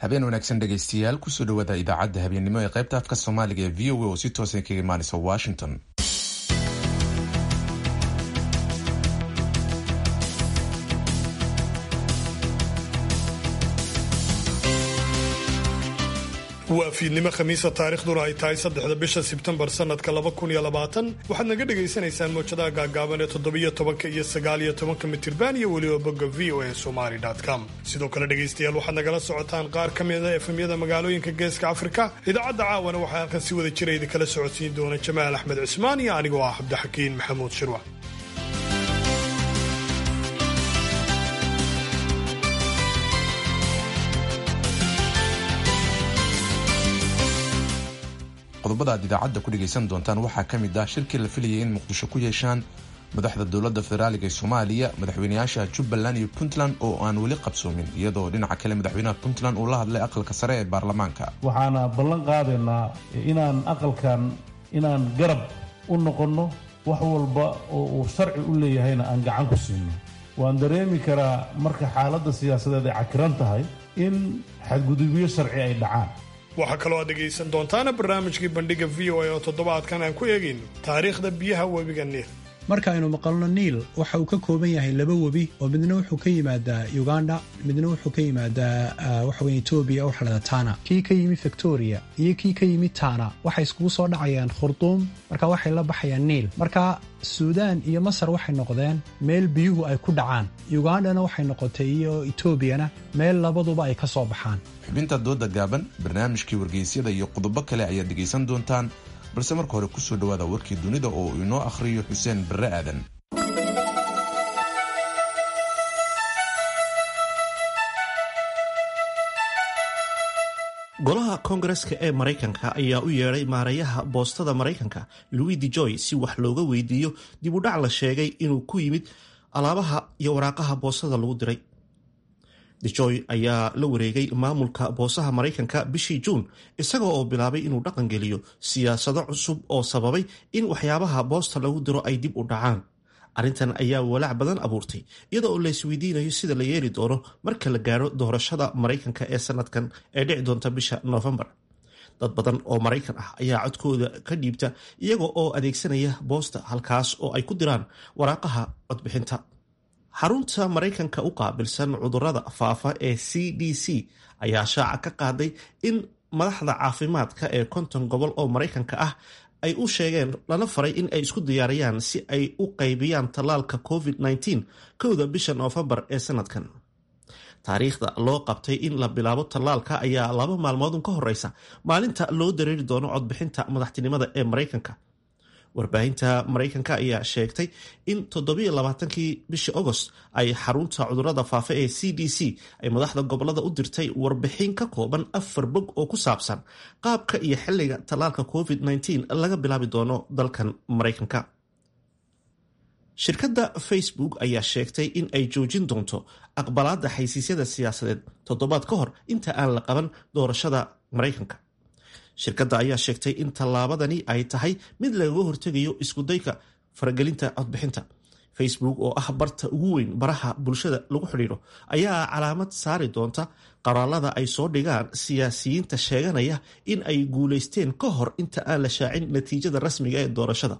habeen wanaagsan dhegaystayaal kusoo dhawaada idaacadda habeennimo ee qaybta afka soomaaliga ee v o a oo si toosan kaga imaanaysa washington waa fiidnimo khamiisa taarikhduna ay tahay saddexda bisha sebtembar sanadka laba kun iyo labaatan waxaad naga dhagaysanaysaan mowjadaha gaagaaban ee toddobiyo tobanka iyo sagaaliyo tobanka mitirban iyo weliba bogga v o a somali com sidoo kale dhegaystayaal waxaad nagala socotaan qaar ka mida efemyada magaalooyinka geeska afrika idaacadda caawana waxaa halkan si wada jira idinkala socodsiin doona jamaal axmed cismaan iyo anigoo ah cabdixakiin maxamuud shirwac qodobada aad idaacadda ku dhegaysan doontaan waxaa ka mid ah shirkii la filayay in muqdisho ku yeeshaan madaxda dowladda federaaliga ee soomaaliya madaxweynayaasha jubbaland iyo puntland oo aan weli qabsoomin iyadoo dhinaca kale madaxweynaha puntland uu la hadlay aqalka sare ee baarlamaanka waxaana ballan qaadaynaa inaan aqalkan inaan garab u noqonno wax walba oo uu sharci u leeyahayna aan gacan ku siino waan dareemi karaa marka xaaladda siyaasadeed ay cakiran tahay in xadgudubyo sharci ay dhacaan waxaa kaloo aad dhegaysan doontaana barnaamijkii bandhiga v o a oo toddobaadkan aan ku eegayno taariikhda biyaha webiga niil marka aynu maqalno niil waxa uu ka kooban yahay laba webi oo midna wuxuu ka yimaadaa uganda midna wuxuu ka yimaadaa waxaweye etoobiya waxa lahada tana kii ka yimi victoria iyo kii ka yimi tana waxay iskugu soo dhacayaan khurduum marka waxay la baxayaan niil marka suudaan iyo masar waxay noqdeen meel biyuhu ay ku dhacaan ugandana waxay noqotay iyo etoobiyana meel labaduba ay ka soo baxaan xubinta dooda gaaban barnaamijkii wargeysyada iyo qodobo kale ayaad dhegaysan doontaan balse marka hore kusoo dhawaada warkii dunida oo uu inoo akhriyo xuseen barre aadan golaha koongareska ee maraykanka ayaa u yeedhay maarayaha boostada maraykanka louis de joy si wax looga weydiiyo dib u dhac la sheegay inuu ku yimid alaabaha iyo waraaqaha boostada lagu diray dejoy ayaa la wareegay maamulka boosaha maraykanka bishii juun isaga oo bilaabay inuu dhaqan geliyo siyaasado cusub oo sababay in waxyaabaha boosta lagu diro ay dib u dhacaan arrintan ayaa walaac badan abuurtay iyada oo la isweydiinayo sida la yeeli doono marka la gaaro doorashada maraykanka ee sanadkan ee dhici doonta bisha noofembar dad badan oo maraykan ah ayaa codkooda ka dhiibta iyaga oo adeegsanaya boosta halkaas oo ay ku diraan waraaqaha codbixinta xarunta maraykanka u qaabilsan cudurada faafa ee c d c ayaa shaaca ka qaaday in madaxda caafimaadka ee konton gobol oo maraykanka ah ay u sheegeen lana faray in ay isku diyaariyaan si ay u qaybiyaan tallaalka covid-19 kowda bisha noofembar ee sanadkan taariikhda loo qabtay in la bilaabo tallaalka ayaa laba maalmoodun ka horeysa maalinta loo dareeri doono codbixinta madaxtinimada ee maraykanka warbaahinta maraykanka ayaa sheegtay in toddobiyo labaatankii bishii agost ay xarunta cudurada faafa ee c d c ay madaxda gobolada u dirtay warbixin ka kooban afar bog oo ku saabsan qaabka iyo xilliga tallaalka covid-19 laga bilaabi doono dalkan maraykanka shirkadda facebook ayaa sheegtay in ay joojin doonto aqbalaadda xaysiisyada siyaasadeed toddobaad ka hor inta aan la qaban doorashada maraykanka shirkadda ayaa sheegtay in tallaabadani ay tahay mid lagaga hortegayo iskudayka faragelinta codbixinta facebook oo ah barta ugu weyn baraha bulshada lagu xidhiidho ayaa calaamad saari doonta qoraalada ay soo dhigaan siyaasiyiinta sheeganaya in ay guulaysteen ka hor inta aan la shaacin natiijada rasmiga ee doorashada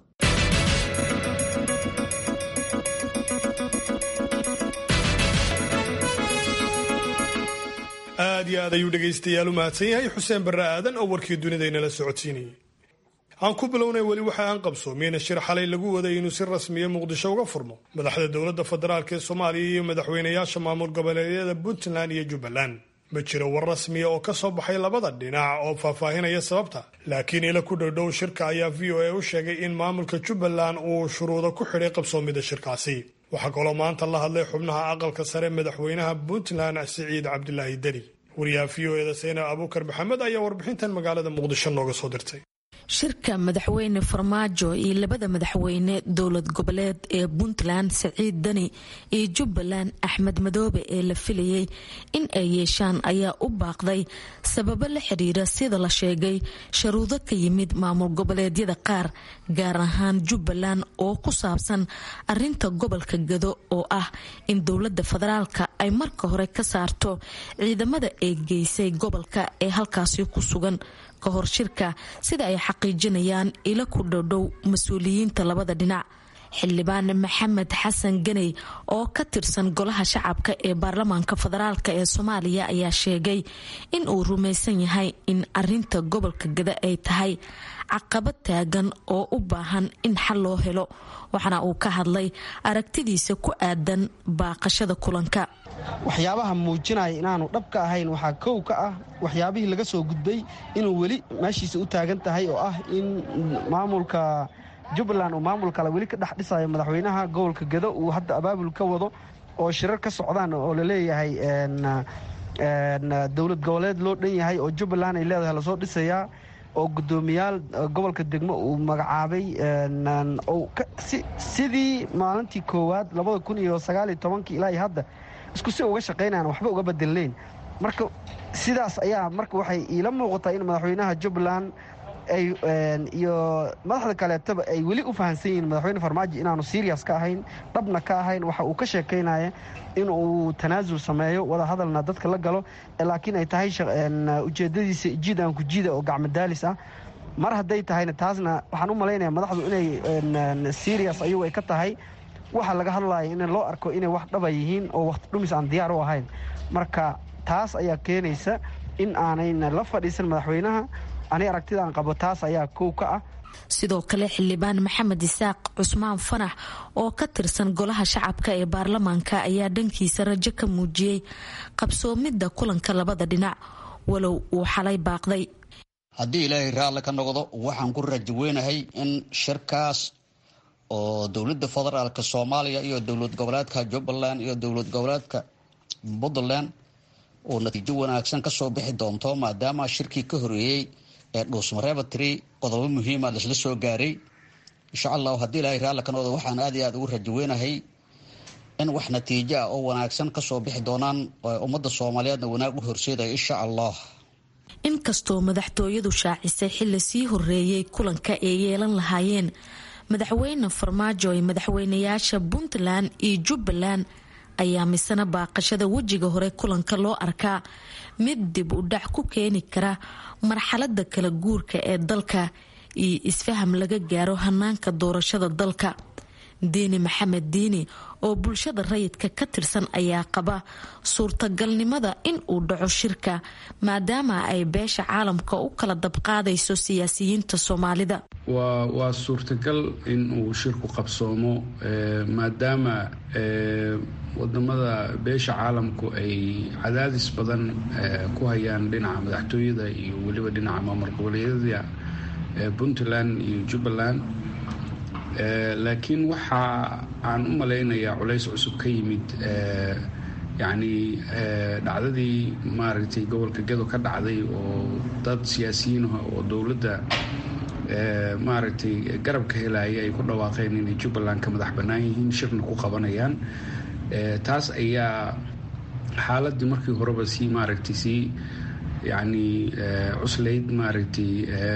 aad iyo aad ayuu dhegaystayaal u mahadsan yahay xuseen barre aadan oo warkii dunidaynala socodsiinayay aan ku bilownay weli waxa aan qabsoomiyeyna shir xalay lagu waday inuu si rasmiya muqdisho uga furmo madaxda dowladda federaalk ee soomaaliya iyo madaxweynayaasha maamul goboleedyada puntland iyo jubbaland ma jiro war rasmiya oo ka soo baxay labada dhinac oo faahfaahinaya sababta laakiin ila ku dhowdhow shirka ayaa v o a u sheegay in maamulka jubbaland uu shuruudo ku xidhay qabsoomida shirkaasi waxaa kaloo maanta la hadlay xubnaha aqalka sare madaxweynaha puntland siciid cabdilaahi deni wariyaha v o eda seyna abuukar maxamed ayaa warbixintan magaalada muqdisho nooga soo dirtay shirka madaxweyne farmaajo iyo labada madaxweyne dowlad goboleed ee puntland saciid dani iyo jubbaland axmed madoobe ee la filayay in ay yeeshaan ayaa u baaqday sababo la xiriira sida la sheegay sharuudo ka yimid maamul goboleedyada qaar gaar ahaan jubbaland oo ku saabsan arinta gobolka gado oo ah in dowlada federaalka ay marka hore ka saarto ciidamada ay geysay gobolka ee halkaasi ku sugan ka hor shirka sida ay xaqiijinayaan ila ku dhowdhow mas-uuliyiinta labada dhinac xildhibaan maxamed xasan ganey oo ka tirsan golaha shacabka ee baarlamaanka federaalk ee soomaaliya ayaa sheegay in uu rumaysan yahay in arinta gobolka gada ay tahay caqabad taagan oo u baahan in xal loo helo waxaana uu ka hadlay aragtidiisa ku aadan baaqashada kulanka waxyaabaha muujinaya inaanu dhabka ahayn waxaa kow ka ah waxyaabihii laga soo gudbay inuu weli meeshiisa u taagan tahay oo ah in maamulka jubbaland uu maamul kale weli ka dhex dhisayo madaxweynaha gobolka gado uu hadda abaabul ka wado oo shirar ka socdaan oo laleeyahay dowlad goboleed loo dhan yahay oo jubbaland ay leedahay lasoo dhisayaa oo guddoomiyaal gobolka degmo uu magacaabay sidii maalintii koowaad labada kun iyo sagaaliyo tobankii ilaa iyo hadda isku si uga shaqaynayan waxba uga bedelnayn marka sidaas ayaa marka waxay iila muuqataa in madaxweynaha jubbaland iyo madaxda kaleetaba ay weli u fahamsan yihiin madaxweyne farmaajo inaanu serias ka ahayn dhabna ka ahayn waxa uu ka sheekaynaya in uu tanaasul sameeyo wada hadalna dadka la galo laakiin ay tahay ujeedadiisa jiid aan ku jiida oo gacmadaalis ah mar hadday tahayna taasna waxaan u malaynaya madaxdu inay serias ayagu ay ka tahay waxa laga hadlaya in loo arko inay wax dhaba yihiin oo waqti dhumis aan diyaar u ahayn marka taas ayaa keenaysa in aanayna la fadhiisan madaxweynaha ani aragtidaan qabo taas ayaa kow ka ah sidoo kale xildhibaan maxamed isaaq cusmaan fanax oo ka tirsan golaha shacabka ee baarlamaanka ayaa dhankiisa rajo ka muujiyey qabsoomidda kulanka labada dhinac walow uu xalay baaqday haddii ilaahay raalli ka noqdo waxaan ku rajo weynahay in shirkaas oo dowladda federaalk soomaaliya iyo dowlad goboleedka jubbaland iyo dowlad goboleedka puntland uu natiijo wanaagsan kasoo bixi doonto maadaama shirkii ka horeeyey ee dhuusmarebatri qodobo muhiima laisla soo gaaray insha allahu haddii ilaahay raalli ka noqdo waxaan aad iyo aad ugu rajo weynahay in wax natiijo ah oo wanaagsan kasoo bixi doonaan ummadda soomaaliyeedna wanaag u horseedaya insha allah inkastoo madaxtooyadu shaacisay xili sii horeeyey kulanka ay yeelan lahaayeen madaxweyne farmaajo ee madaxweynayaasha puntland iyo jubbaland ayaa misana baaqashada wejiga hore kulanka loo arkaa mid dib u dhac ku keeni kara marxalada kala guurka ee dalka iyo isfaham laga gaaro hanaanka doorashada dalka diini maxamed diini oo bulshada rayidka ka tirsan ayaa qaba suurtagalnimada in uu dhaco shirka maadaama ay beesha caalamka u kala dabqaadayso siyaasiyiinta soomaalida waa suurtagal in uu shirku qabsoomo maadaama wadamada beesha caalamku ay cadaadis badan ku hayaan dhinaca madaxtooyada iyo weliba dhinaca maamul goboleedyada puntland iyo jubbaland laakiin waxa aan u malaynayaa culays cusub ka yimid yacni dhacdadii maaragtay gobolka gado ka dhacday oo dad siyaasiyiinah oo dowladda maaragtay garabka helaya ay ku dhawaaqeen inay jubbaland ka madax bannaan yihiin shirna ku qabanayaan taas ayaa xaaladii markii horeba sii maaragtay sii yacni cuslayd maaragtay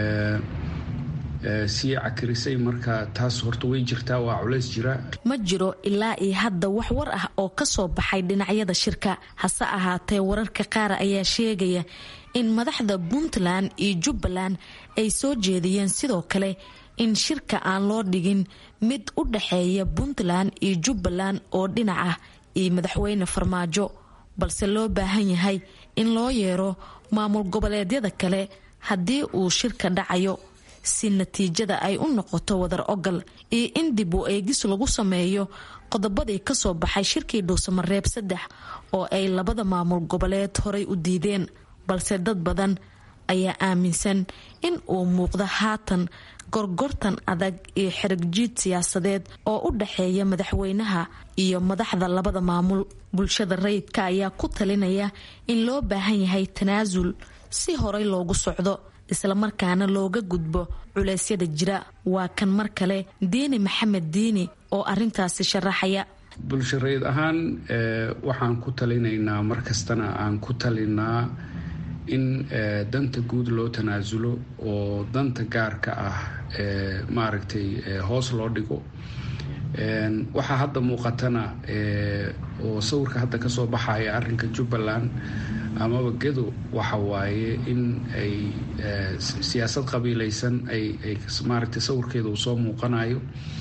sii cakirisay marka taas horta way jirtaa waa culays jira ma jiro ilaa iyo hadda wax war ah oo kasoo baxay dhinacyada shirka hase ahaatee wararka qaar ayaa sheegaya in madaxda puntland iyo jubbaland ay soo jeediyeen sidoo kale in shirka aan loo dhigin mid u dhaxeeya puntland iyo jubbaland oo dhinac ah iyo madaxweyne farmaajo balse loo baahan yahay in loo yeero maamul goboleedyada kale haddii uu shirka dhacayo si natiijada ay u noqoto wadar ogal iyo in dib u eegis lagu sameeyo qodobadii kasoo baxay shirkii dhuusamareeb saddex oo ay labada maamul goboleed horay u diideen balse dad badan ayaa aaminsan in uu muuqdo haatan gorgortan adag iyo xerigjiid siyaasadeed oo u dhaxeeya madaxweynaha iyo madaxda labada maamul bulshada rayidka ayaa ku talinaya in loo baahan yahay tanaasul si horay loogu socdo islamarkaana looga gudbo culeysyada jira waa kan mar kale diini maxamed diini oo arintaasi sharaxaya bulshareed ahaan waxaan ku talinaynaa mar kastana aan ku talinaa in danta guud loo tanaasulo oo danta gaarka ah maaragtay hoos loo dhigo waxaa hadda muuqatana oo sawirka hadda kasoo baxaya arrinka jubbaland amaba gedo waxa waaye in ay siyaasad qabiilaysan ay maaragtay sawirkeeda uu soo muuqanayo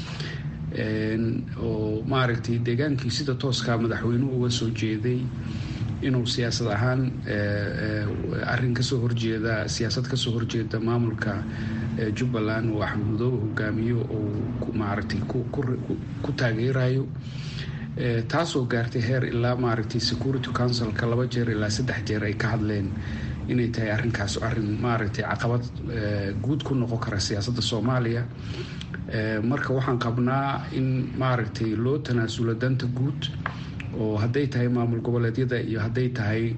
oo maaragtay deegaankii sida tooskaa madaxweynuhu uga soo jeeday inuu siyaasad ahaan arrin kasoo horjeeda siyaasad kasoo horjeeda maamulka jubbaland uu axmed madoobe hogaamiyo oo maaragtay ku taageerayo taasoo gaartay heer ilaa maaragtay security councilka laba jeer ilaa saddex jeer ay ka hadleen inay tahay arrinkaas arrin maaragtay caqabad guud ku noqon kara siyaasadda soomaaliya marka waxaan qabnaa in maaragtay loo tanaasulo danta guud oo hadday tahay maamul goboleedyada iyo hadday tahay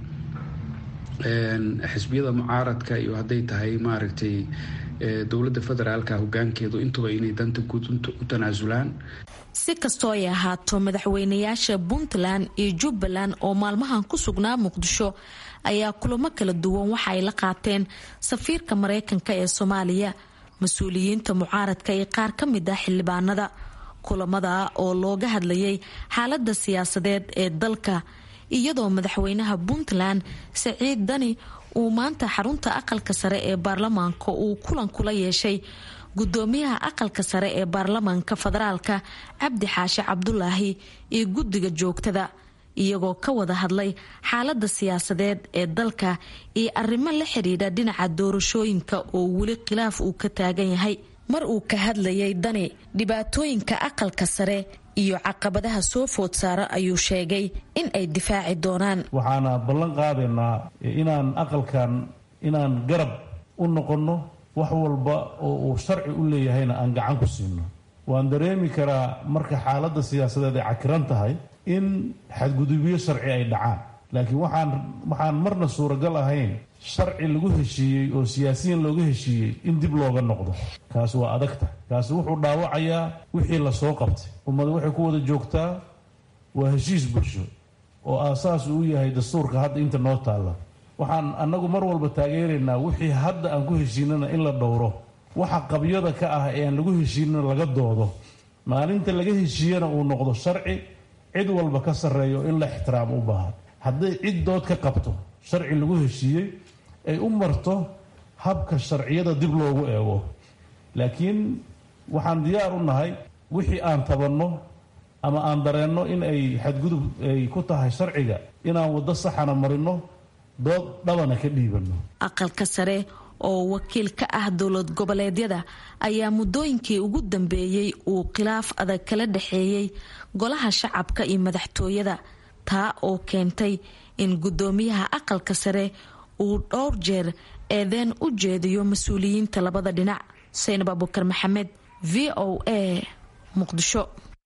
xisbiyada mucaaradka iyo hadday tahay maaragtay dowladda federaalka hogaankeedu intuba inay danta guud u tanaasulaan si kastoo ay ahaato madaxweynayaasha puntland iyo jubbaland oo maalmahan ku sugnaa muqdisho ayaa kulamo kala duwan waxa ay la qaateen safiirka mareykanka ee soomaaliya mas-uuliyiinta mucaaradka iyo qaar ka mid ah xildhibaanada kulamada oo looga hadlayay xaalada siyaasadeed ee dalka iyadoo madaxweynaha puntland saciid dani uu maanta xarunta aqalka sare ee baarlamaanka uu kulan kula yeeshay gudoomiyaha aqalka sare ee baarlamaanka federaalka cabdi xaashi cabdulaahi iyo guddiga joogtada iyagoo ka wada hadlay xaalada siyaasadeed ee dalka iyo arrimo la xidhiidha dhinaca doorashooyinka oo weli khilaaf uu ka taagan yahay mar uu ka hadlayay dani dhibaatooyinka aqalka sare iyo caqabadaha soo food saara ayuu sheegay in ay difaaci doonaan waxaana ballan qaadaynaa inaan aqalkan inaan garab u noqonno wax walba oo uu sharci u leeyahayna aan gacan ku siino waan dareemi karaa marka xaaladda siyaasadeed ay cakiran tahay in xadgudubyo sharci ay dhacaan laakiin waxaan waxaan marna suuragal ahayn sharci lagu heshiiyey oo siyaasiyiin looga heshiiyey in dib looga noqdo kaasi waa adagta kaasi wuxuu dhaawacayaa wixii lasoo qabtay ummada waxay ku wada joogtaa waa heshiis bulsho oo aasaas uu yahay dastuurka hadda inta noo taalla waxaan annagu mar walba taageeraynaa wixii hadda aan ku heshiinana in la dhowro waxa qabyada ka ah ee aan lagu heshiinana laga doodo maalinta laga heshiiyana uu noqdo sharci cid walba ka sarreeyo in la ixtiraamo u baahan hadday cid dood ka qabto sharci lagu heshiiyey ay u marto habka sharciyada dib loogu eego laakiin waxaan diyaar u nahay wixii aan tabanno ama aan dareenno in ay xadgudub ay ku tahay sharciga inaan waddo saxana marino dood dhabana ka dhiibanno aqalka sare oo wakiil ka ah dowlad goboleedyada ayaa muddooyinkii ugu dambeeyey uu khilaaf adag kala dhexeeyey golaha shacabka iyo madaxtooyada taa oo keentay in guddoomiyaha aqalka sare uu dhowr jeer eedeen u jeediyo mas-uuliyiinta labada dhinac saynab abukar maxamed v o a muqdisho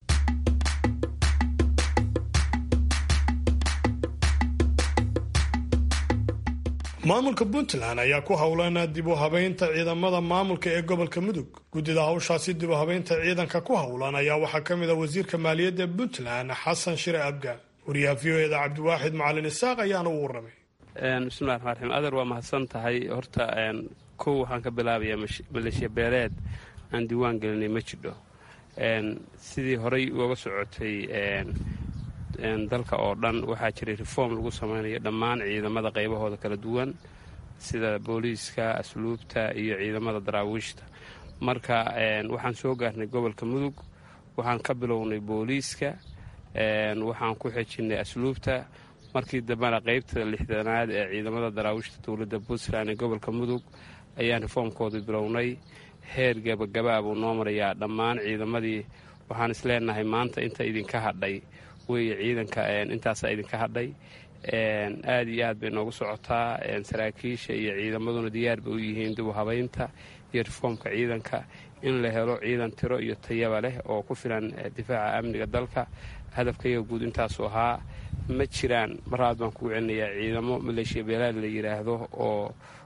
maamulka puntland ayaa ku howlan dib u habeynta ciidamada maamulka ee gobolka mudug guddida hawshaasi dib u habeynta ciidanka ku howlan ayaa waxaa ka mid a wasiirka maaliyadda puntland xasan shire abgaan wariyaha v o eda cabdiwaaxid macalin isaaq ayaana u waramay bismillahi raxmaan raxiim adeer waa mahadsan tahay horta kow waxaan ka bilaabayaa maleeshiya beeleed aan diiwaan gelinay ma jidho sidii horey uga socotay dalka oo dhan waxaa jiray reform lagu samaynayo dhammaan ciidamada qaybahooda kala duwan sida booliiska asluubta iyo ciidamada daraawiishta marka waxaan soo gaarnay gobolka mudug waxaan ka bilownay booliiska waxaan ku xejinnay asluubta markii dambena qaybta lixdanaad ee ciidamada daraawiishta dowladda puntland ee gobolka mudug ayaan reformkooda bilownay heer gabagabaa buu noo marayaa dhammaan ciidamadii waxaan isleenahay maanta inta idinka hadhay weeye ciidanka intaasaa idinka hadhay aad iyo aad bay noogu socotaa saraakiisha iyo ciidamaduna diyaar bay u yihiin dib u habaynta iyo reformka ciidanka in la helo ciidan tiro iyo tayaba leh oo ku filan difaaca amniga dalka hadafkayaga guud intaasu ahaa ma jiraan mar labaad baan kugu celinayaa ciidamo maleeshiya beelaad la yidhaahdo oo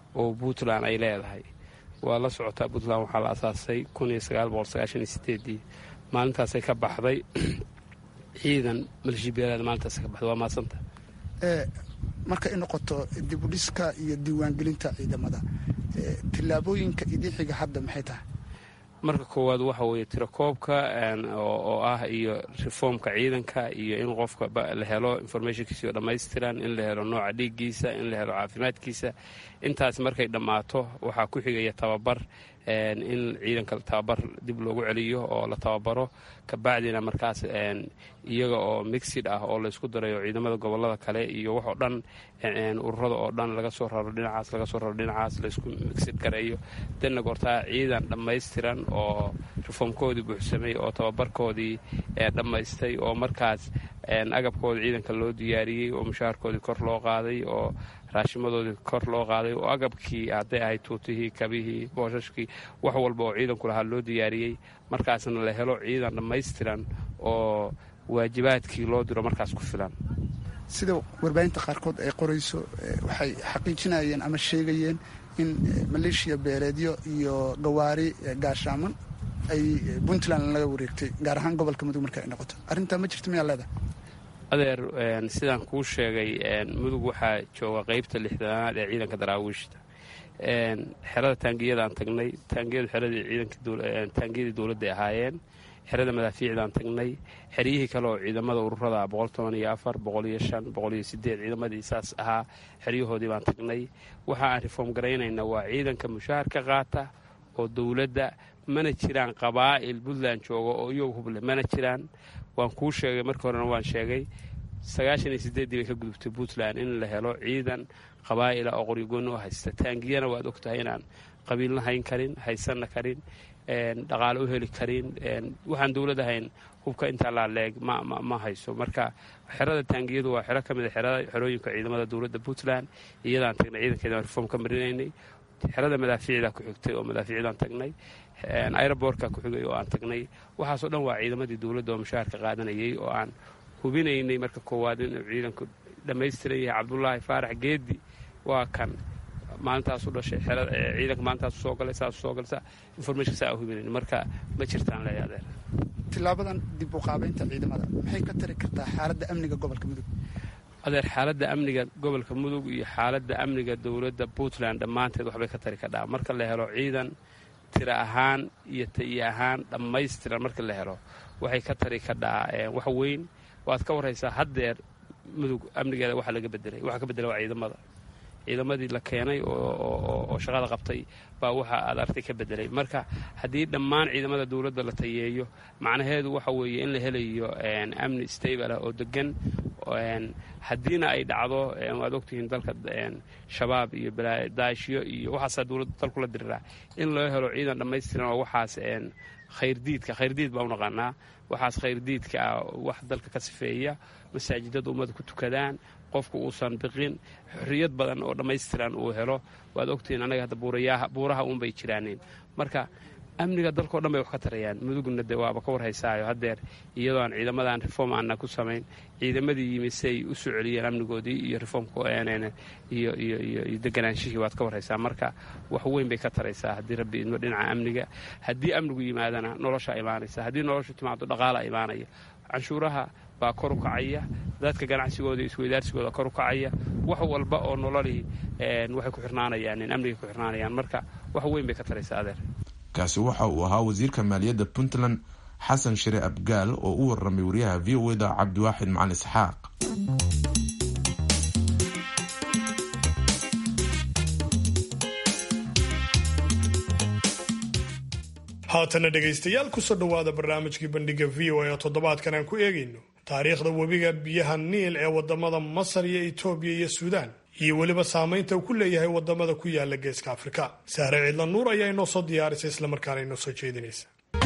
oo puntland ay leedahay waa la socotaa puntland waxaa la asaasay ii maalintaasay ka baxday ciidan malishibeelaad maalintaasay ka baxday waa maadsanta marka ay noqoto dibudhiska iyo diiwaangelinta ciidamada tillaabooyinka idin xiga hadda maxay tahay marka koowaad waxa weeye tirakoobka oo ah iyo reformka ciidanka iyo in qofka la helo informationkiisao dhammaystiran in la helo nooca dhiiggiisa in la helo caafimaadkiisa intaas markay dhammaato waxaa ku xigaya tababar in ciidanka tababar dib loogu celiyo oo la tababaro kabacdina markaas iyaga oo mixid ah oo laysku darayo ciidamada gobolada kale iyo waxoo dhan ururada oo dhan laga soo raro dhinacaas laga soo raro dhinacaas laysku mixid gareeyo danna goortaa ciidan dhammaystiran oo reformkoodii buuxsamay oo tababarkoodii dhammaystay oo markaas agabkooda ciidanka loo diyaariyey oo mushaharkoodii kor loo qaaday oo raashimadoodii kor loo qaaday oo agabkii hadday ahayd tuutihii kabihii boosashkii wax walba oo ciidanku lahaa loo diyaariyey markaasna la helo ciidan dhammaystiran oo waajibaadkii loo diro markaas ku filan sida warbaahinta qaarkood ay qorayso waxay xaqiijinayeen ama sheegayeen in maleeshiya beeleedyo iyo gawaari gaashaaman ay puntland laga wareegtay gaar ahaan gobolka mudug marka ay noqoto arrintaa ma jirto miyaa leedahay adeer sidaan kuu sheegay mudug waxaa jooga qeybta lixdanaad ee ciidanka daraawiishta xerada taangiyadaan tagnay taangiyadu taangiyadii dowladday ahaayeen xerada madaafiicdaan tagnay xeryihii kale oo ciidamada ururada ciidamadii saas ahaa xeryahoodii baan tagnay waxa aan reform garaynayna waa ciidanka mushaahar ka qaata oo dowladda mana jiraan qabaa'il puntland jooga oo iyagu huble mana jiraan waan kuu sheegay markii horena waan sheegay sagaashan iyo sideeddii bay ka gudubtay puntland in la helo ciidan qabaa'ila oo qoryogoonni u haysta taangiyana waad ogtahay inaan qabiilna hayn karin haysanna karin dhaqaale u heli karin waxaan dowlad ahayn hubka intaa laaleeg ma hayso marka xerada taangiyadu waa xero ka mid a xerooyinka ciidamada dowladda puntland iyadaan tagnay ciidankeedaan reform ka marinaynay xerada madaafiicdaa ku xigtay oo madaafiicdaan tagnay aerobortka ku xigay oo aan tagnay waxaasoo dhan waa ciidamadii dowladda oo mushaharka qaadanayay oo aan hubinaynay marka koowaad inuu ciidanku dhammaystiran yahay cabdulaahi faarax geedi waa kan maalintaasu dhashay ciidanka maalintaasu soo galay saasu soo galay information saa hubinayn marka ma jirtaan leeya adeer tilaabadan dib u qaabaynta ciidamada maxay ka tari kartaa xaaladda amniga gobolka mudug adeer xaaladda amniga gobolka mudug iyo xaaladda amniga dowladda puntland dhammaanteed waxbay ka tari kadhaa marka la helo ciidan tira ahaan iyo tayi ahaan dhammaystiran marka la helo waxay ka tari kadhaa wax weyn waad ka warraysaa haddeer mudug amnigeeda waxa laga bedelay waxa ka bedelay waa ciidamada ciidamadii la keenay oo shaqada qabtay baa waxa aad artay ka bedelay marka haddii dhammaan ciidamada dowladda la tayeeyo macnaheedu waxa weeye in la helayo amni stable ah oo degan haddiina ay dhacdo waad ogtihiin dalka shabaab iyo daashyo iyo waxaasaa dowladda dalkula diriraa in loo helo ciidan dhammaystiran oo waxaas khayrdiidka khayrdiid baa u naqaanaa waxaas khayrdiidka ah wax dalka ka sifeeya masaajidada ummada ku tukadaan qofku uusan biqin xorriyad badan oo dhammaystiran uu helo waad ogtihiin annaga hadda buuraha uunbay jiraaneen marka amniga dalkao dhan bay wax ka tarayaan mudugna de waaba ka warhaysaayo haddeer iyadoo aan ciidamadan reform aanna ku samayn ciidamadii yimi si ay u soo celiyeen amnigoodii iyo reformkiyo iyo deganaanshihii waad ka warhaysaa marka wax weyn bay ka taraysaa haddii rabbi idmo dhinaca amniga haddii amnigu yimaadana nolosha imaanaysa haddii noloshu timaado dhaqaala imaanaya canshuuraha baa kor u kacaya dadka ganacsigooda isweydaarsigooda kor u kacaya wax walba oo nololihii waxay ku xirnaanayaan amnigay ku xirnaanayaan marka wax weyn bay ka taraysaa adeer kaasi waxa uu ahaa wasiirka maaliyadda puntland xasan shire abgaal oo u warramay wariyaha v o da cabdiwaaxid macalin isxaaq haatana dhegaystayaal kusoo dhowaada barnaamijkii bandhiga v o a oo toddobaadkan aan ku eegayno taariikhda webiga biyaha niil ee wadamada masar iyo etoobiya iyo suudaan iyo weliba saamaynta uu ku leeyahay wadamada ku yaala geeska afrika saare ciidla nuur ayaa inoo soo diyaarisay islamarkaana inoo soo jeedinaysa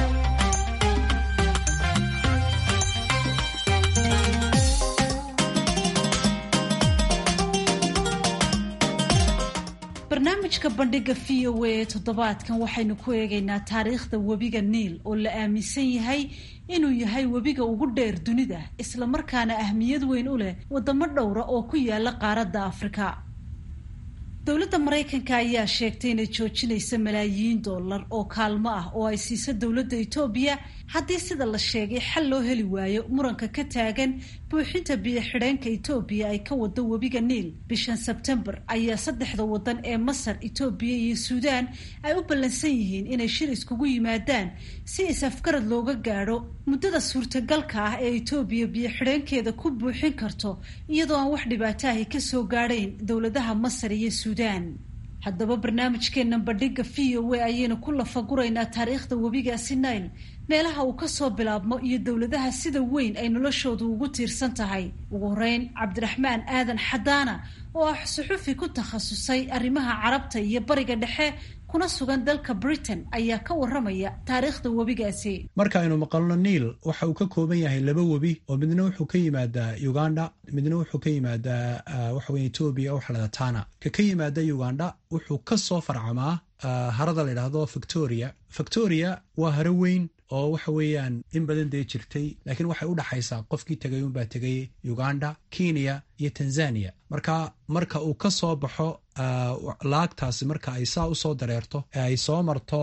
barnaamijka bandhiga v o a ee toddobaadkan waxaynu ku eegaynaa taariikhda webiga niil oo la aaminsan yahay inuu yahay webiga ugu dheer dunida islamarkaana ahmiyad weyn u leh wadamo dhowra oo ku yaala qaaradda afrika dowladda maraykanka ayaa sheegtay inay joojinaysa malaayiin dollar oo kaalmo ah oo ay siiso dowladda etoobiya haddii sida la sheegay xal loo heli waayo muranka ka taagan buuxinta biyo-xidheenka etoobiya ay ka wado webiga niil bishan sebtembar ayaa saddexda wadan ee masar etoobiya iyo suudaan ay u ballansan yihiin inay shir iskugu yimaadaan si is-afgarad looga gaadho muddada suurtagalka ah ee etoobiya biyo-xidheenkeeda ku buuxin karto iyadoo aan wax dhibaataahi kasoo gaadhayn dowladaha masar iyo suudaan haddaba barnaamijkeennan bandhiga v o a ayaynu ku lafaguraynaa taariikhda webigaasi nail meelaha uu kasoo bilaabmo iyo dowladaha sida weyn ay noloshoodu ugu tiirsan tahay ugu horeyn cabdiraxmaan aadan xadaana oo ah suxufi ku takhasusay arrimaha carabta iyo bariga dhexe kuna sugan dalka britain ayaa ka waramaya taariikhda webigaasi marka aynu maqalno niil waxa uu ka kooban yahay laba webi oo midna wuxuu ka yimaadaa uganda midna wuxuu ka yimaadaa waxaweye etoobiya oo xalada tana ka ka yimaada uganda wuxuu ka soo farcamaa harada la yidhaahdo victoria victoria waa haro weyn oo waxa weeyaan in badan dee jirtay laakiin waxay u dhaxaysaa qofkii tegay unbaa tegay uganda kenya iyo tanzania marka marka uu ka soo baxo laagtaasi marka ay saa usoo dareerto ee ay soo marto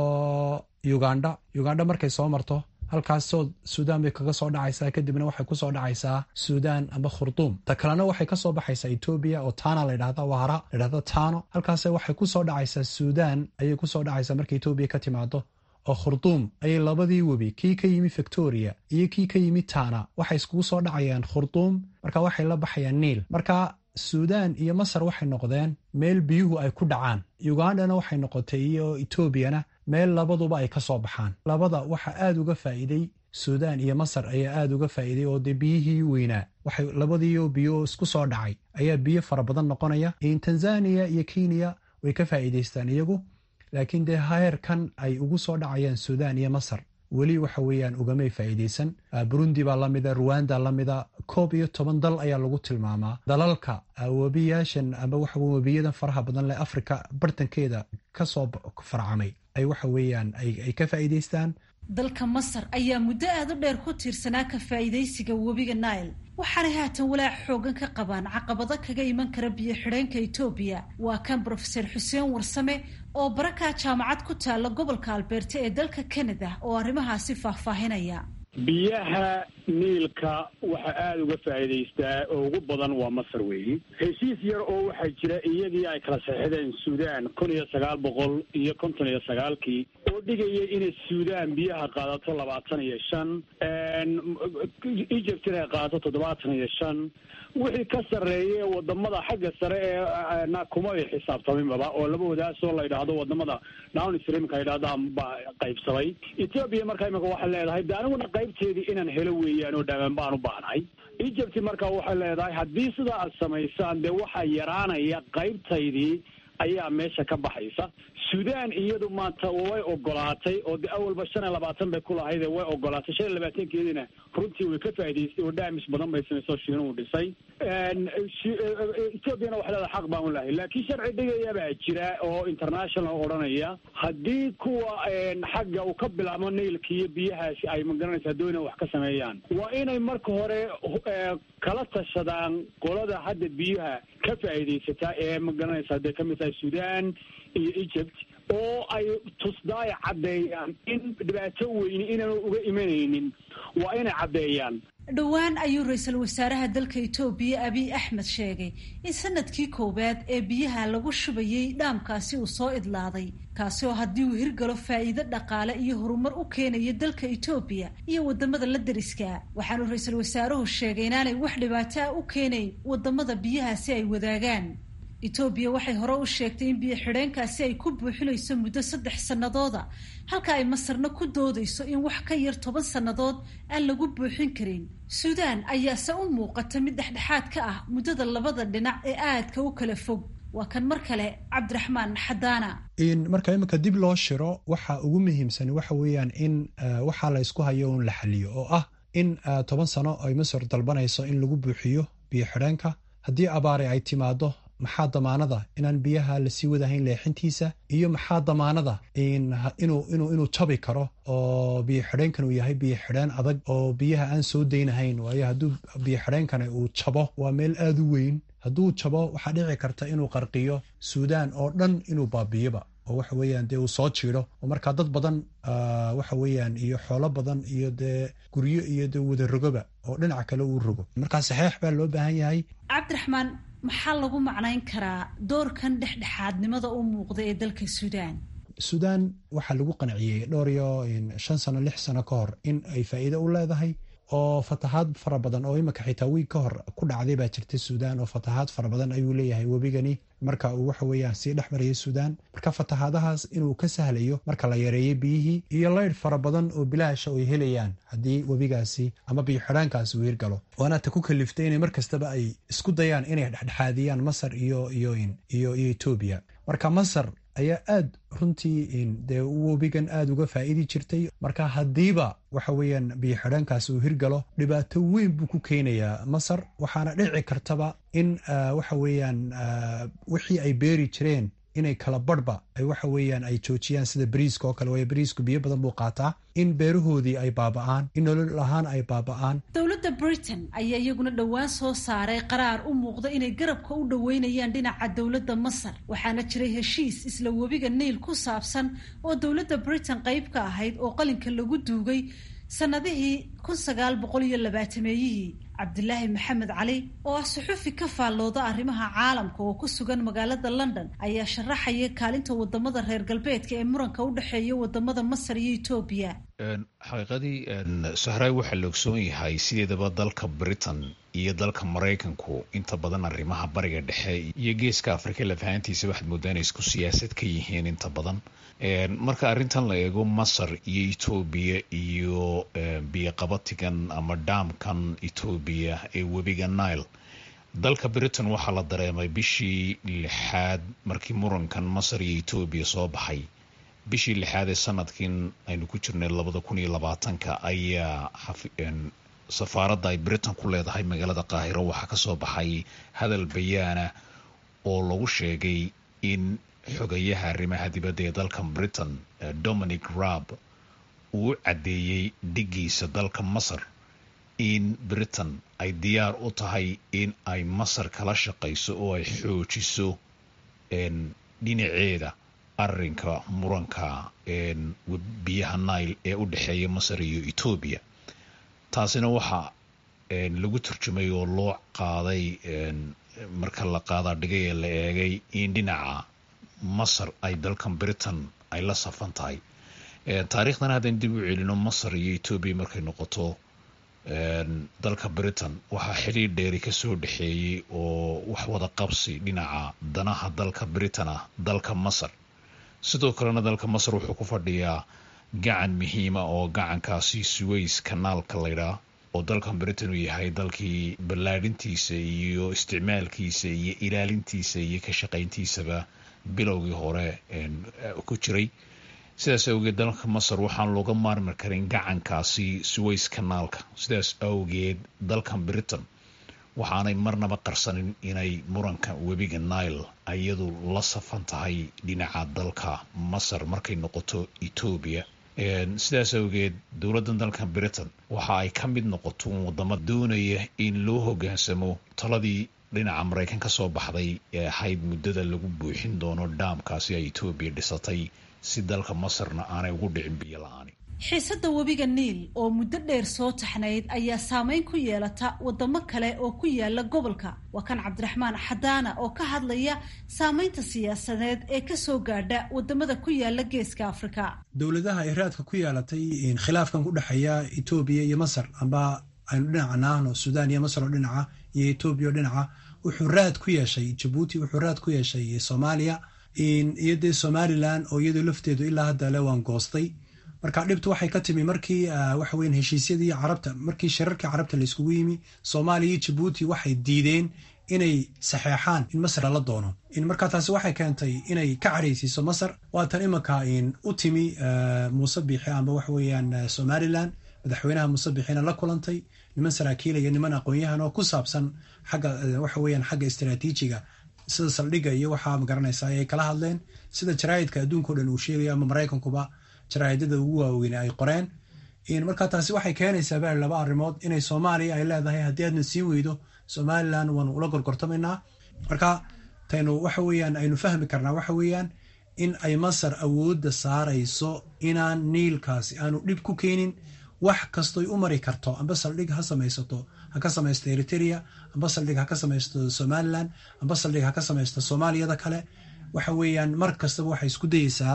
uganda uganda markay soo marto halkaasoo suudaan bay kaga soo dhacaysaa kadibna waxay kusoo dhacaysaa suudaan amba khurduum ta kalena waxay kasoo baxaysaa etoobiya oo tana ladhahda waara ladhahda tano halkaas waxay kusoo dhacaysaa suudaan ayay kusoo dhacaysaa marka etoobiya ka timaado oo khurduum ayay labadii webi kii ka yimi victoria iyo kii ka yimi tana waxay iskugu soo dhacayaan khurduum marka waxay la baxayaan niil marka suudaan iyo masar waxay noqdeen meel biyuhu ay ku dhacaan ugandana waxay noqotay iyo etoobiyana meel labaduba ay ka soo baxaan labada waxa aada uga faa'iiday suudaan iyo masar ayaa aada uga faa'iiday oo dee biyihii weynaa waxay labadiio biyo isku soo dhacay ayaa biyo fara badan noqonaya tanzania iyo kenya way ka faa'iidaystaan iyagu laakiin dee heerkan ay ugu soo dhacayaan suudaan iyo masar weli waxa weeyaan ugamay faa'iidaysan burundi baa lamida ruwanda lamida koob iyo toban dal ayaa lagu tilmaamaa dalalka webiyaashan amba waxa webiyadan faraha badan leh africa bartankeeda kasoo farcamay ay waxa weeyaan ay ka faa'iidaystaan dalka masar ayaa muddo aada u dheer ku tiirsanaa ka faa'iidaysiga webiga nile waxaanay haatan walaac xoogan ka qabaan caqabado kaga iman kara biyo xidheenka etoobiya waa kan brofeser xuseen warsame oo barakaa jaamacad ku taalla gobolka albeerta ee dalka canada oo arrimahaasi faahfaahinaya biyaha niilka waxa aada uga faa'iidaystaa oo ugu badan waa masar weeyi heshiis yar oo waxaa jira iyadii ay kala saxixdeen suudaan kun iyo sagaal boqol iyo konton iyo sagaalkii oo dhigaya inay suudaan biyaha qaadato labaatan iyo shan egypt inay qaadato toddobaatan iyo shan wixii ka sarreeye wadamada xagga sare ee na kuma ay xisaabtaminbaba oo laba wadaasoo la yidhaahdo wadamada downstreamka yidhahdaan baa qaybsaday ethoobia marka imika waxay leedahay de aniguna qaybteedii inaan helo weeyaan oo dhaamaan baan u baahnahay egypt marka waxay leedahay haddii sidaa aad samaysaan dee waxaa yaraanaya qaybtaydii ayaa meesha ka baxaysa suudaan iyadu maanta way ogolaatay oo de awalba shan iyo labaatan bay ku lahayd way ogolaatay shan iyo labaatankeediina runtii way ka faa'idaystay oo dhaamis badan bay samaysay oo shiinuhu dhisay ethoobiana waxay leedahay xaq baan u lahay laakiin sharci dhigaya baa jira oo international odhanaya haddii kuwa xagga uu ka bilaabo nailka iyo biyahaasi ay magaranaysaa doona wax ka sameeyaan waa inay marka hore kala tashadaan qolada hadda biyaha ka faa'iidaysataa ee magaranaysaa dee kamid tahay suudaan iyo egypt oo ay tusdaaya caddeeyaan in dhibaato weyni inaanu uga imanaynin waa inay caddeeyaan dhowaan ayuu ra-iisul wasaaraha dalka etoobiya abiy axmed sheegay in sanadkii koowaad ee biyaha lagu shubayay dhaamkaasi uu soo idlaaday kaasi oo haddii uu hirgalo faa'iido dhaqaale iyo horumar u keenayo dalka etoobiya iyo wadamada la deriska waxaanu ra-iisul wasaaruhu sheegay inaanay wax dhibaato ah u keenayn wadamada biyahaasi ay wadaagaan etoobiya waxay hore u sheegtay in biyo xidheenkaasi ay ku buuxinayso muddo saddex sannadooda halka ay masarna ku doodayso in wax ka yar toban sannadood aan lagu buuxin karin suudaan ayaase u muuqata mid dhexdhexaad ka ah muddada labada dhinac ee aadka u kala fog waa kan mar kale cabdiraxmaan xadaana marka iminka dib loo shiro waxa ugu muhiimsan waxa weeyaan in waxaa la ysku hayo un la xaliyo oo ah in toban sano ay masar dalbanayso in lagu buuxiyo biyo xidheenka haddii abaare ay timaado maxaa damaanada inaan biyaha lasii wadahayn leexintiisa iyo maxaa damaanada inuu jabi karo oo biyo xidheenkan uu yahay biyo xidheen adag oo biyaha aan soo daynahayn waayo hadduu biyo xidheenkani uu jabo waa meel aada u weyn hadduu jabo waxaa dhici karta inuu qarqiyo suudaan oo dhan inuu baabiyoba oo waxa weeyaan dee uu soo jiido oo markaa dad badan waxa weeyaan iyo xoolo badan iyo dee guryo iyo dee wada rogoba oo dhinaca kale uu rogo markaa saxeex baa loo baahan yahay cabdiraxmaan maxaa lagu macnayn karaa doorkan dhexdhexaadnimada u muuqda ee dalka suudaan suudaan waxaa lagu qanciyey dhowr iyo shan sano lix sano ka hor in ay faa'iido u leedahay oo fatahaad fara badan oo imika xitaa wiig ka hor ku dhacday baa jirta suudaan oo fatahaad fara badan ayuu leeyahay webigani marka uu waxa weeyaan sii dhex marayay suudaan marka fatahaadahaas inuu ka sahlayo marka la yareeyo biyihii iyo laydh fara badan oo bilaasha ay helayaan haddii webigaasi ama biyo xidhaankaasi uu hirgalo waana ta ku kaliftay inay mar kastaba ay isku dayaan inay dhexdhexaadiyaan masar iyo iyo iyo iyo etoobiya marka masar ayaa aad runtii dee webigan aada uga faa'idi jirtay marka haddiiba waxa weeyaan biyo xidhaankaas uu hirgalo dhibaato weyn buu ku keenayaa masar waxaana dhici kartaba in waxa weeyaan wixii ay beeri jireen inay kala barhba ay waxa weeyaan ay joojiyaan sida bariiska oo kale waayo bariisku biyo badan buu qaataa in beerahoodii ay baaba'aan in nolol ahaan ay baaba'aan dowladda britain ayaa iyaguna dhowaan soo saaray qaraar u muuqda inay garabka u dhoweynayaan dhinaca dowladda masar waxaana jiray heshiis isla webiga niil ku saabsan oo dowladda britain qayb ka ahayd oo qalinka lagu duugay sannadihii kun sagaal boqol iyo labaatameeyihii cabdilaahi maxamed cali oo ah suxufi ka faallooda arrimaha caalamka oo ku sugan magaalada london ayaa sharaxaya kaalinta wadamada reer galbeedka ee muranka u dhexeeya wadamada masar iyo etoobiya xaqiiqadii sahraay waxaa la ogsoon yahay sideedaba dalka britain iyo dalka maraykanku inta badan arrimaha bariga dhexe iyo geeska afrika lafahantiisa waxaad moodaa inay isku siyaasad ka yihiin inta badan marka arrintan la eego masar iyo etoobiya iyo biyoqabatigan ama dhaamkan etoobiya ee webiga nile dalka britain waxaa la dareemay bishii lixaad markii murankan masar iyo etoobiya soo baxay bishii lixaad ee sanadkin aynu ku jirnay labada kun iyo labaatanka ayaa safaaradda ay britain ku leedahay magaalada qaahiro waxaa kasoo baxay hadal bayaana oo lagu sheegay in xogayaha arrimaha dibadda ee dalka britain dominic raab uu u caddeeyey dhigiisa dalka masar in britain ay diyaar u tahay in ay masar kala shaqayso oo ay xoojiso dhinaceeda arinka muranka biyaha nile ee u dhexeeya masar iyo etoobiya taasina waxaa lagu turjumay oo loo qaaday marka la qaadaa dhigay ee la eegay in dhinaca masar ay dalkan britain ay la safan tahay taariikhdan haddaan dib u celino masar iyo etoobiya markay noqoto dalka britain waxaa xiriir dheeri kasoo dhexeeyey oo wax wada qabsi dhinaca danaha dalka britain ah dalka masar sidoo kalena dalka masar wuxuu ku fadhiyaa gacan muhiima oo gacankaasi suways kanaalka laydhaa oo dalkan britain uu yahay dalkii ballaadhintiisa iyo isticmaalkiisa iyo ilaalintiisa iyo ka shaqayntiisaba bilowgii hore ku jiray sidaas awgeed dalka masar waxaan looga maarmi karin gacankaasi suways kanaalka sidaas awgeed dalkan britain waxaanay marnaba qarsanin inay muranka webiga nile iyadu la safan tahay dhinaca dalka masar markay noqoto etoobiya sidaas awgeed dowladdan dalka britain waxa ay ka mid noqoto wadamo doonaya in loo hogaansamo taladii dhinaca maraykan ka soo baxday ee ahayd muddada lagu buuxin doono dhaamkaasi ay etoobiya dhisatay si dalka masarna aanay ugu dhicin biyo la-aani xiisadda webiga niil oo muddo dheer soo taxnayd ayaa saameyn ku yeelata wadamo kale oo ku yaala gobolka waa kan cabdiraxmaan xadaana oo ka hadlaya saameynta siyaasadeed ee kasoo gaadha wadamada ku yaala geeska afrika dowladaha ay raadka ku yeelatay khilaafkan ku dhexeeya etoobiya iyo masar amba aynu dhinaca naahno suudaan iyo masar oo dhinaca iyo etoobiya oo dhinaca wuxuu raad ku yeeshay jabuuti wuxuu raad ku yeeshay soomaaliya iyo dee somalilan oo iyadoo lafteedu ilaa hadda le waan goostay marka dhibtu waxay ka timi markii waxa weyan heshiisyadii carabta markii shirarkii carabta layskugu yimi soomaaliya iyo jabuuti waxay diideen inay saxeexaan in masar lala doono marka taasi waxay keentay inay ka caraysiiso masar waatan imanka u timi muuse biixi amba waxa weeyaan somalilan madaxweynaha muuse biixina la kulantay niman saraakiila iyo niman aqoon-yahan oo ku saabsan xagga waxa weeyaan xagga istaraatiijiga sida saldhigga iyo waxaa magaranaysa ay kala hadleen sida jaraa'idka adduunka o dhan uu sheegayo ama maraykankuba jaraa'idada ugu waaweyn ay qoreen marka taasi waxay keenaysaa baa laba arrimood inay soomaaliya ay leedahay haddii aadna sii weydo somalilan waanu ula gorgortamaynaa marka taynu waxa weeyaan aynu fahmi karnaa waxa weeyaan in ay masar awoodda saarayso inaan niilkaasi aanu dhib ku keenin wax kastoy u mari karto amba saldhig ha samaysato ha ka samaysto eritrea amba saldhig ha ka samaysto somalilan amba saldhig ha ka samaysto soomaaliyada kale waxa weeyaan mar kastaba waxay isku dayeysaa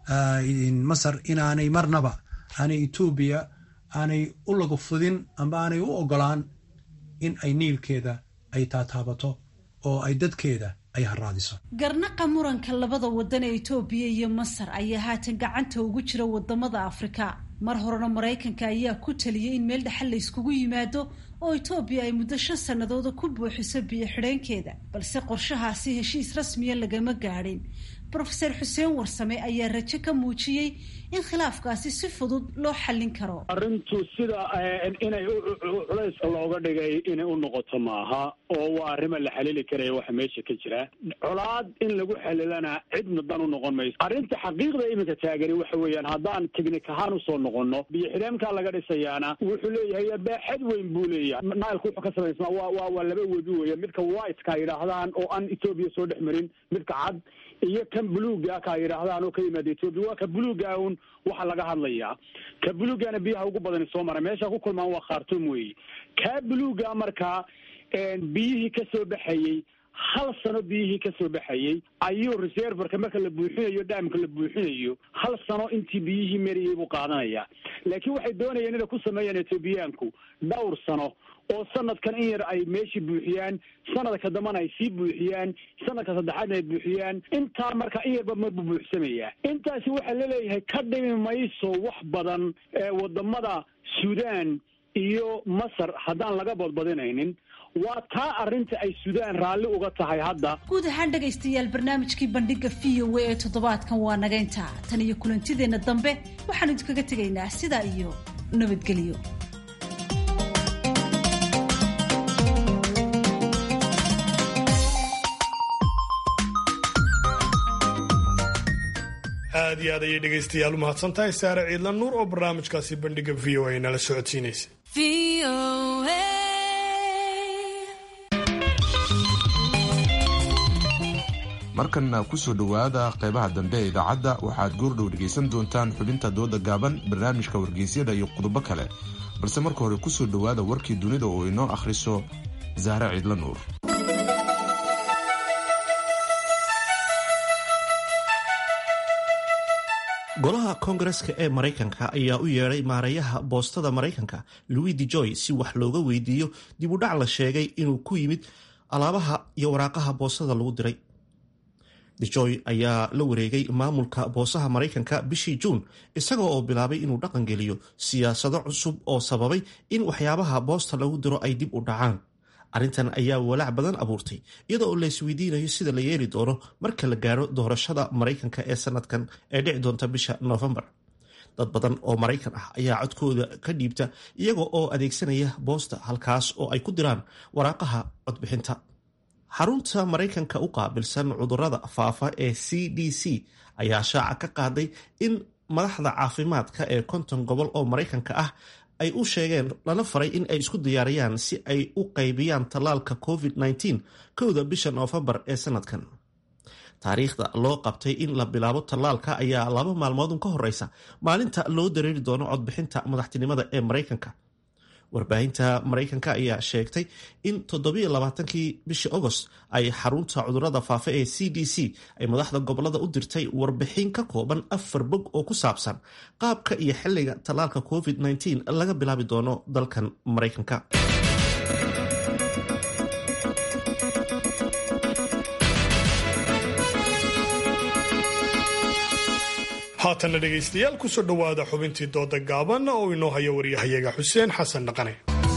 masar inaanay marnaba aanay etoobiya aanay u lagu fudin amba aanay u ogolaan in ay niilkeeda ay taataabato oo ay dadkeeda ay haraadiso garnaqa muranka labada wadan ee etoobiya iyo masar ayaa haatan gacanta ugu jira wadamada afrika mar horena maraykanka ayaa ku taliyay in meel dhexal la yskugu yimaado oo etoobiya ay muddo shan sannadooda ku buuxiso biyo xidheenkeeda balse qorshahaasi heshiis rasmiya lagama gaadhin rofeor xuseen warsame ayaa rajo ka muujiyey in khilaafkaasi si fudud loo xallin karo arrintu sida inay culayska looga dhigay inay u noqoto maaha oo waa arrima la xalili karaya waxa meesha ka jira colaad in lagu xalilana cidna dan u noqon mayso arrinta xaqiiqda iminka taagani waxa weeyaan haddaan technik ahaan usoo noqono biyo xidheemkaa laga dhisayaana wuxuu leeyahay baaxad weyn buu leeyahay nilku wuxuu ka samaysmaa waa waa waa laba webi weya midka whiteka yidhaahdaan oo aan etoobiya soo dhex marin midka cad iyo kan buluuga ka yidhaahdaan oo ka yimaada etoobiya waa ka buluuga un waxaa laga hadlayaa ka buluugana biyaha ugu badani soo mara meesha ku kulmaan waa khartum weeye kaa buluuga markaa biyihii ka soo baxayey hal sano biyihii ka soo baxayey ayuu reserverka marka la buuxinayo dhaamka la buuxinayo hal sano intii biyihii mariyey buu qaadanayaa laakiin waxay doonayeen inay ku sameeyaan etoobiyaanku dhowr sano oo sanadkan in yar ay meeshii buuxiyaan sanadka dambana ay sii buuxiyaan sanadka saddexaadna ay buuxiyaan intaa marka in yarba marbuu buuxsamayaa intaasi waxaa laleeyahay ka dhimi mayso wax badan wadamada suudaan iyo masar haddaan laga badbadinaynin waa taa arrinta ay suudaan raalli uga tahay hadda guud ahaan dhegaystayaal barnaamijkii bandhiga v o a ee toddobaadkan waa naga intaa tan iyo kulantideenna dambe waxaanu idinkaga tegaynaa sidaa iyo nabadgelyo aad iyo aad ayay dhegaystayaal u mahadsan tahay saare ciidla nuur oo barnaamijkaasi bandhiga v o a nala socodsiinaysa markanna kusoo dhowaada qeybaha dambe ee idaacadda waxaad goordhow dhegaysan doontaan xubinta dooda gaaban barnaamijka wargeysyada iyo qodobo kale balse marka hore kusoo dhowaada warkii dunida oo inoo akhriso saare ciidla nuur golaha koongareska ee maraykanka ayaa u yeedhay maareeyaha boostada maraykanka louis de joy si wax looga weydiiyo dib u dhac la sheegay inuu ku yimid alaabaha iyo waraaqaha boostada lagu diray dejoy ayaa la wareegay maamulka boosaha maraykanka bishii juun isagoo oo bilaabay inuu dhaqangeliyo siyaasado cusub oo sababay in waxyaabaha boosta lagu diro ay dib u dhacaan arrintan ayaa walaac badan abuurtay iyada oo la isweydiinayo sida la yeeli doono marka la gaaro doorashada maraykanka ee sanadkan ee dhici doonta bisha noofembar dad badan oo maraykan ah ayaa codkooda ka dhiibta iyaga oo adeegsanaya boosta halkaas oo ay ku diraan waraaqaha codbixinta xarunta maraykanka u qaabilsan cudurada faafa ee c d c ayaa shaaca ka qaaday in madaxda caafimaadka ee konton gobol oo maraykanka ah ay u sheegeen lana faray in ay isku diyaariyaan si ay u qaybiyaan tallaalka covid-19 kowda bisha noofembar ee sanadkan taariikhda loo qabtay in la bilaabo tallaalka ayaa laba maalmoodun ka horeysa maalinta loo dareeri doono codbixinta madaxtinimada ee maraykanka warbaahinta maraykanka ayaa sheegtay in toddobailabaatankii bishii agost ay xarunta cudurada faafa ee c d c ay madaxda gobolada u dirtay warbixin ka kooban afar bog oo ku saabsan qaabka iyo xilliga tallaalka covid-19 laga bilaabi doono dalkan maraykanka haatanna dhegaystayaal kusoo dhowaada xubintii dooda gaaban oo inoo haya waryahayaga xuseen xasan dhaqane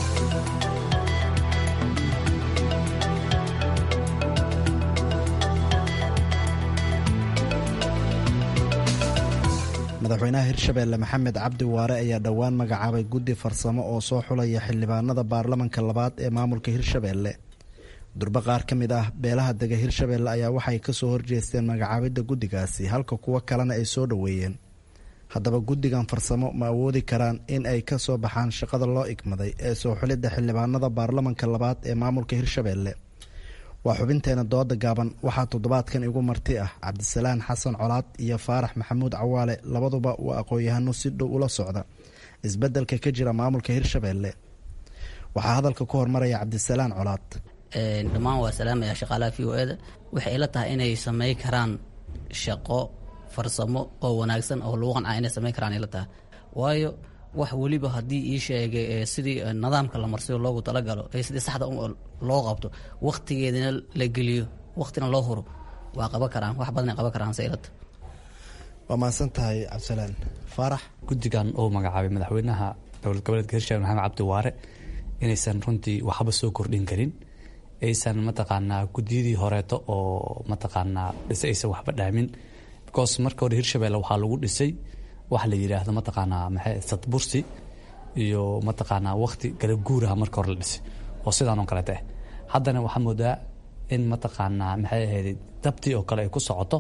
madaxweynaha hirshabeelle maxamed cabdi waare ayaa dhowaan magacaabay guddi farsamo oo soo xulaya xildhibaanada baarlamanka labaad ee maamulka hirshabeelle durbe qaar ka mid ah beelaha dega hirshabeelle ayaa waxay kasoo horjeesteen magacaabidda guddigaasi halka kuwo kalena ay soo dhoweeyeen haddaba guddigan farsamo ma awoodi karaan in ay ka soo baxaan shaqada loo igmaday ee soo xulidda xildhibaanada baarlamanka labaad ee maamulka hirshabeelle waa xubinteena dooda gaaban waxaa toddobaadkan igu marti ah cabdisalaan xasan colaad iyo faarax maxamuud cawaale labaduba waa aqoon-yahano si dhow ula socda isbeddelka ka jira maamulka hirshabeelle waxaa hadalka ku hormaraya cabdisalaan colaad dhammaan waa salaamaya shaqaalaha v o eda waxay ila tahay inay samey karaan shaqo farsamo oo wanaagsan oo lagu qancaa inay samayn karaan ila tahay waayo wax weliba haddii ii sheegay sidii nidaamka la marsiyo loogu talagalo ee sidii saxda loo qabto wakhtigeedina la geliyo wakhtina loo huro waa qaban karaan wax badanay qaban karaan se ilata waa mahadsan tahay cabdisalaan faarax guddigan uu magacaabay madaxweynaha dowlad goboleedka hirshabelle maxamed cabdi waare inaysan runtii waxba soo kordhin karin aysan mataqaanaa guddiyadii horeeto oo mataqaanaa dhise aysan waxba dhaamin because marka hore hirshabelle waxaa lagu dhisay wax la yidhaahdo mataqaanaa maxay sadbursi iyo mataqaanaa wakti kala guuraha marka hore la dhisay oo sidaan oo kaleeta ah haddana waxaa moodaa in mataqaanaa maxay ahayd dabtii oo kale ay ku socoto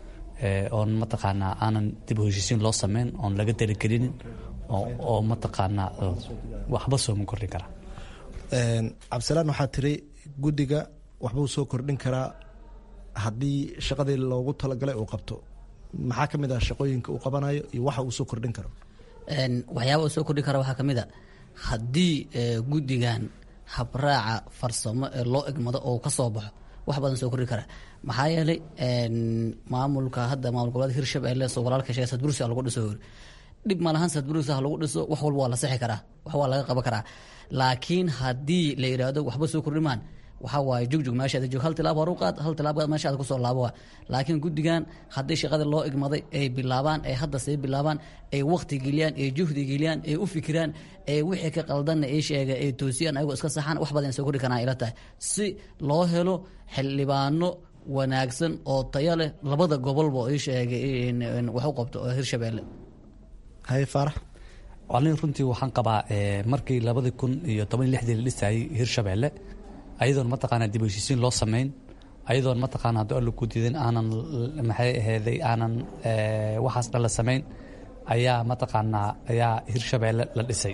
oon mataqaanaa aanan dib u heshiisiin loo sameyn oon laga daligelinin oo mataqaanaa waxba sooma kordhin karaa cabdisalaan waxaa tiri guddiga waxbuu soo kordhin karaa haddii shaqadii loogu talagalay uu qabto maxaa ka mid ah shaqooyinka uu qabanayo iyo waxa uu soo kordhin karo waxyaaba uu soo kordhin kara waxaa ka mid a haddii guddigan habraaca farsamo ee loo egmado oo ka soo baxo wax badan soo kordhin kara maxaa yeelay maamulka hadda maamul goboleedka hirshabelle soo walaalka sheegay sadbursi lagu dhiso hori dhib malahan sadbursi ha lagu dhiso wax walba waa la sixi karaa wax waa laga qaban karaa laakiin haddii la yidhaahdo waxba soo kordhimaan waxaa waaye jugjug meeshaada joog hal tilaab horu qaad hal tilaab qaad meeshaada kusoo laabo waa laakiin guddigan haddii shaqada loo igmaday ay bilaabaan ay hadda sii bilaabaan ay waqti geliyaan ay juhdi geliyaan ay u fikiraan ay wixii ka qaldanna ay sheega ay toosiyaan ayagoo iska saxaan wax badan soo kordhi karaan ila tahay si loo helo xildhibaano wanaagsan oo tayo leh labada gobolba ii sheegay wax u qabto oo hirshabelle haye faarax anin runtii waxaan qabaa markii labadii kun iyo toban lixdii la dhisayay hirshabelle ayadoon mataqaanaa dib heshiisiin loo sameyn ayadoon mataqaana haddii alla ku diidan aanan maxay aheeday aanan waxaas dhan la samayn ayaa mataqaanaa ayaa hirshabelle la dhisay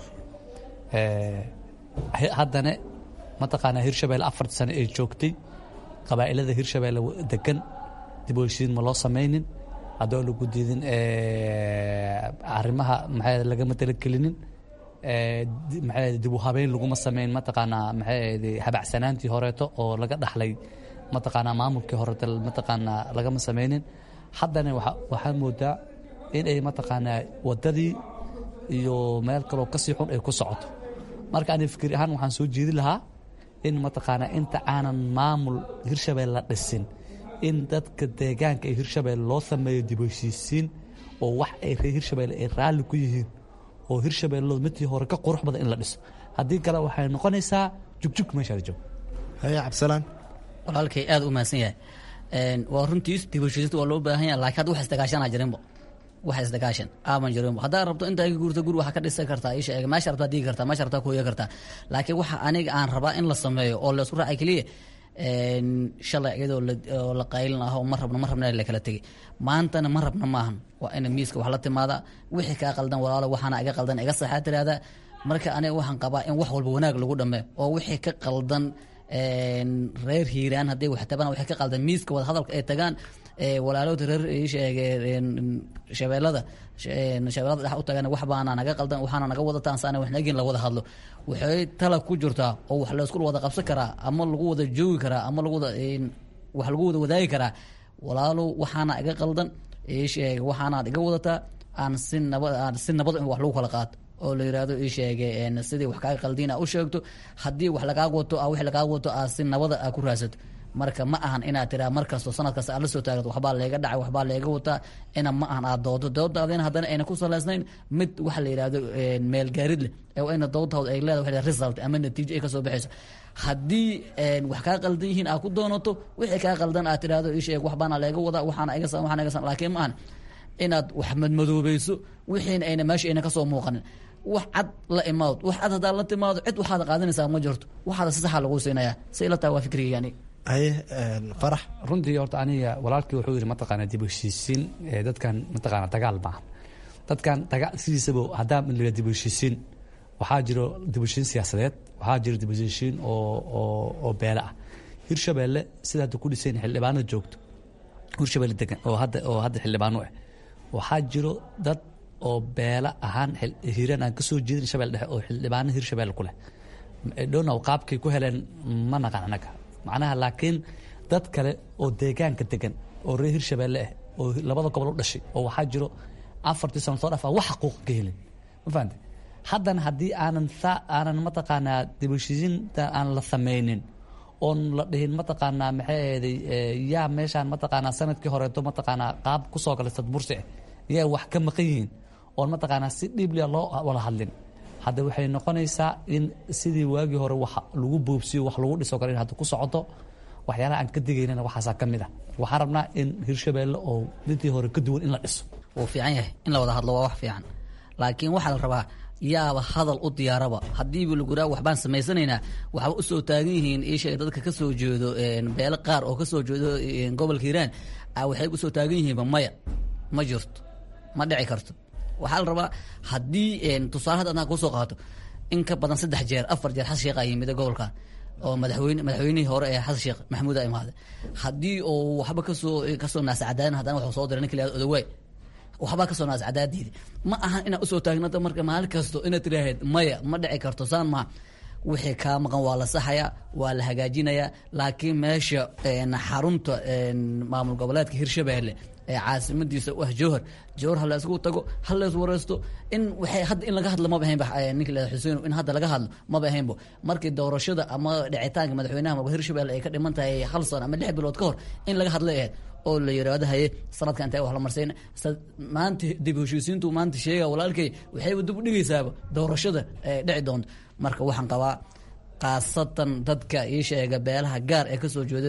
haddana mataqaanaa hirshabelle afar sano ay joogtay qabaa'ilada hirshabelle degan dib heshiisiin ma loo sameynin haddii alla ku diidin arrimaha maxay lagama talagelinin maxay dib u habeyn laguma sameyn mataqaanaa maxay habacsanaantii horeeto oo laga dhaxlay mataqaanaa maamulkii horeeto mataqaanaa lagama sameynin haddana waxaa moodaa in ay mataqaanaa wadadii iyo meel kaloo kasii xun ay ku socoto marka ani fikir ahaan waxaan soo jeedi lahaa in mataqaanaa inta aanan maamul hirshabelle la dhisin in dadka deegaanka ee hirshabelle loo sameeyo dib u heshiisiin oo wax ay reer hirshabelle ay raalli ku yihiin oo hirshabelle midtii hore ka qurux badan in la dhiso haddii kale waxay noqonaysaa jugjug meeshaada joog haye cabdisalaan walaalkay aada u mahadsan yahay waa runtiis dib heshiisinta waa loo baahan yahay laakiin hadda wax isdagaashanaa jirinba wax isdagaashan aaman jirinba haddaad rabto intaa iga guurta guri waxaa ka dhisan kartaa isha eega meesha rabtaa digi kartaa meesha rabtaa kuhoya kartaa laakiin waxa aniga aan rabaa in la sameeyo oo la isku raacay keliya shalay iyadoo la qaylin ah oo ma rabno ma rabna la kala tegay maantana ma rabna maahan waa ina miiska wax la timaada wixii kaa qaldan walaalo waxaana iga qaldan iga saxaa tiraahdaa marka aniga waxaan qabaa in wax walba wanaag lagu dhameeyo oo wixii ka qaldan reer hiiraan haddii wax tabaan wixii ka qaldan miiska wada hadalka ay tagaan walaalowda reer sheege shabeellada shabeellada dhex u tagan wax baana naga qaldan waxaana naga wadataan saana wax nagin la wada hadlo waxay tala ku jirtaa oo wax laysku wada qabsan karaa ama lagu wada joogi karaa ama lagu wada wax lagu wada wadaagi karaa walaalow waxaana iga qaldan sheege waxaanaad iga wadataa aan si nabad aan si nabad in wax lagu kala qaato oo la yirahdo ii sheege sidii wax kaaga qaldiin a u sheegto haddii wax lagaaga wato a wix lagaaga wato aa si nabada aa ku raadsato marka ma ahan inaad tiraa markasto sanad kasta aad la soo taagto waxbaa leega dhacay waxbaa leega wataa ina ma ahan aad doodo doodaadina haddana ayna ku salaysnayn mid waxa la yidhahdo meelgaarid leh ee ina doodtaod ay leedahay waxa result ama natiijo ay ka soo baxayso haddii wax kaa qaldan yihiin aad ku doonato wixii kaa qaldan aad tidhahdo ii sheeg waxbaana leega wadaa waxaana iga waxaana iga laakiin ma ahan inaad wax madmadoobayso wixiina ayna meesha ayna kasoo muuqanin wax cad la imaado wax cad haddaa la timaado cid waxaad qaadanaysaa ma jirto waxaada si saxa lagu siinayaa si ila tahay waa fikrigayga aniga haye farax runtii horta aniga walaalkii wuxuu yidhi mataqaana dib u heshiisiin dadkan mataqaana dagaal maaha dadkan daga sidiisaba haddaa la dib u heshiisiin waxaa jiro dib u heshiin siyaasadeed waxaa jiro dib u heshiin oo oo oo beele ah hirshabeelle sida hadda ku dhisayn xildhibaanada joogto hirshabeelle degan oo hadda oo hadda xildhibaano ah waxaa jiro dad oo beele ahaan hiiraan aan kasoo jeedin shabeelle dhexe oo xildhibaano hirshabeelle ku leh dhonow qaabkay ku heleen ma naqan anaga macnaha laakiin dad kale oo deegaanka degan oo reer hirshabeelle ah oo labada gobol u dhashay oo waxaa jiro afartii sano soo dhaaf wax xaquuq ka helin ma fahamte haddana haddii aanan saa aanan mataqaanaa dibushisinta aan la sameynin oon la dhihin mataqaanaa maxay ahaday yaa meeshaan mataqaanaa sanadkii horeeto mataqaanaa qaab kusoo galay sadbursi ah yaa wax ka maqan yihiin oon mataqaanaa si dhiibliya loo wada hadlin hadda waxay noqonaysaa in sidii waagii hore wax lagu boobsiyo wax lagu dhiso kale in hadda ku socoto waxyaalaha aan ka digaynana waxaasaa ka mid ah waxaan rabnaa in hirshabeelle oo midii hore ka duwan in la dhiso wuu fiican yahay in la wada hadlo waa wax fiican laakiin waxaa la rabaa yaaba hadal u diyaaraba haddiiba laguraa waxbaan samaysanaynaa waxba usoo taagan yihiin iisheeg dadka ka soo jeedo beele qaar oo kasoo jeedo gobolka hiiraan waxay usoo taagan yihiinba maya ma jirto ma dhici karto waxaa la rabaa haddii tusaale hadda adnaa kusoo qaato in ka badan saddex jeer afar jeer xasan sheekh a yimida gobolkan oo madaxweyne madaxweynihii hore ee xasan sheekh maxamuud a imaaday haddii uu waxba kasoo kasoo naascadaadan haddana wuxuu soo diray ninka la odawaay waxbaa kasoo naas cadaadiidi ma ahan inaad usoo taagnata marka maalin kasto inaad tiraaheed maya ma dhici karto saan maha wixii kaa maqan waa la saxayaa waa la hagaajinayaa laakiin meesha xarunta maamul goboleedka hirshabeelle ee caasimadiisa u ah jowhar jowhar ha la isku tago ha la is wareysto in waxay hadda in laga hadlo maba ahaynba ninka la xuseen in hadda laga hadlo maba ahaynbo markii doorashada ama dhicitaanka madaxweynaha maba hirshabelle ay ka dhiman tahay hal sano ama lix bilood ka hor in laga hadlay ahayd oo la yiraahdo haye sanadka intee wax la marsayn maanta dib heshiisiintu maanta sheega walaalkay waxayba dib u dhigaysaaba doorashada ee dhici doonto marka waxaan qabaa khaasatan dadka ii sheega beelaha gaar ee kasoo jeedo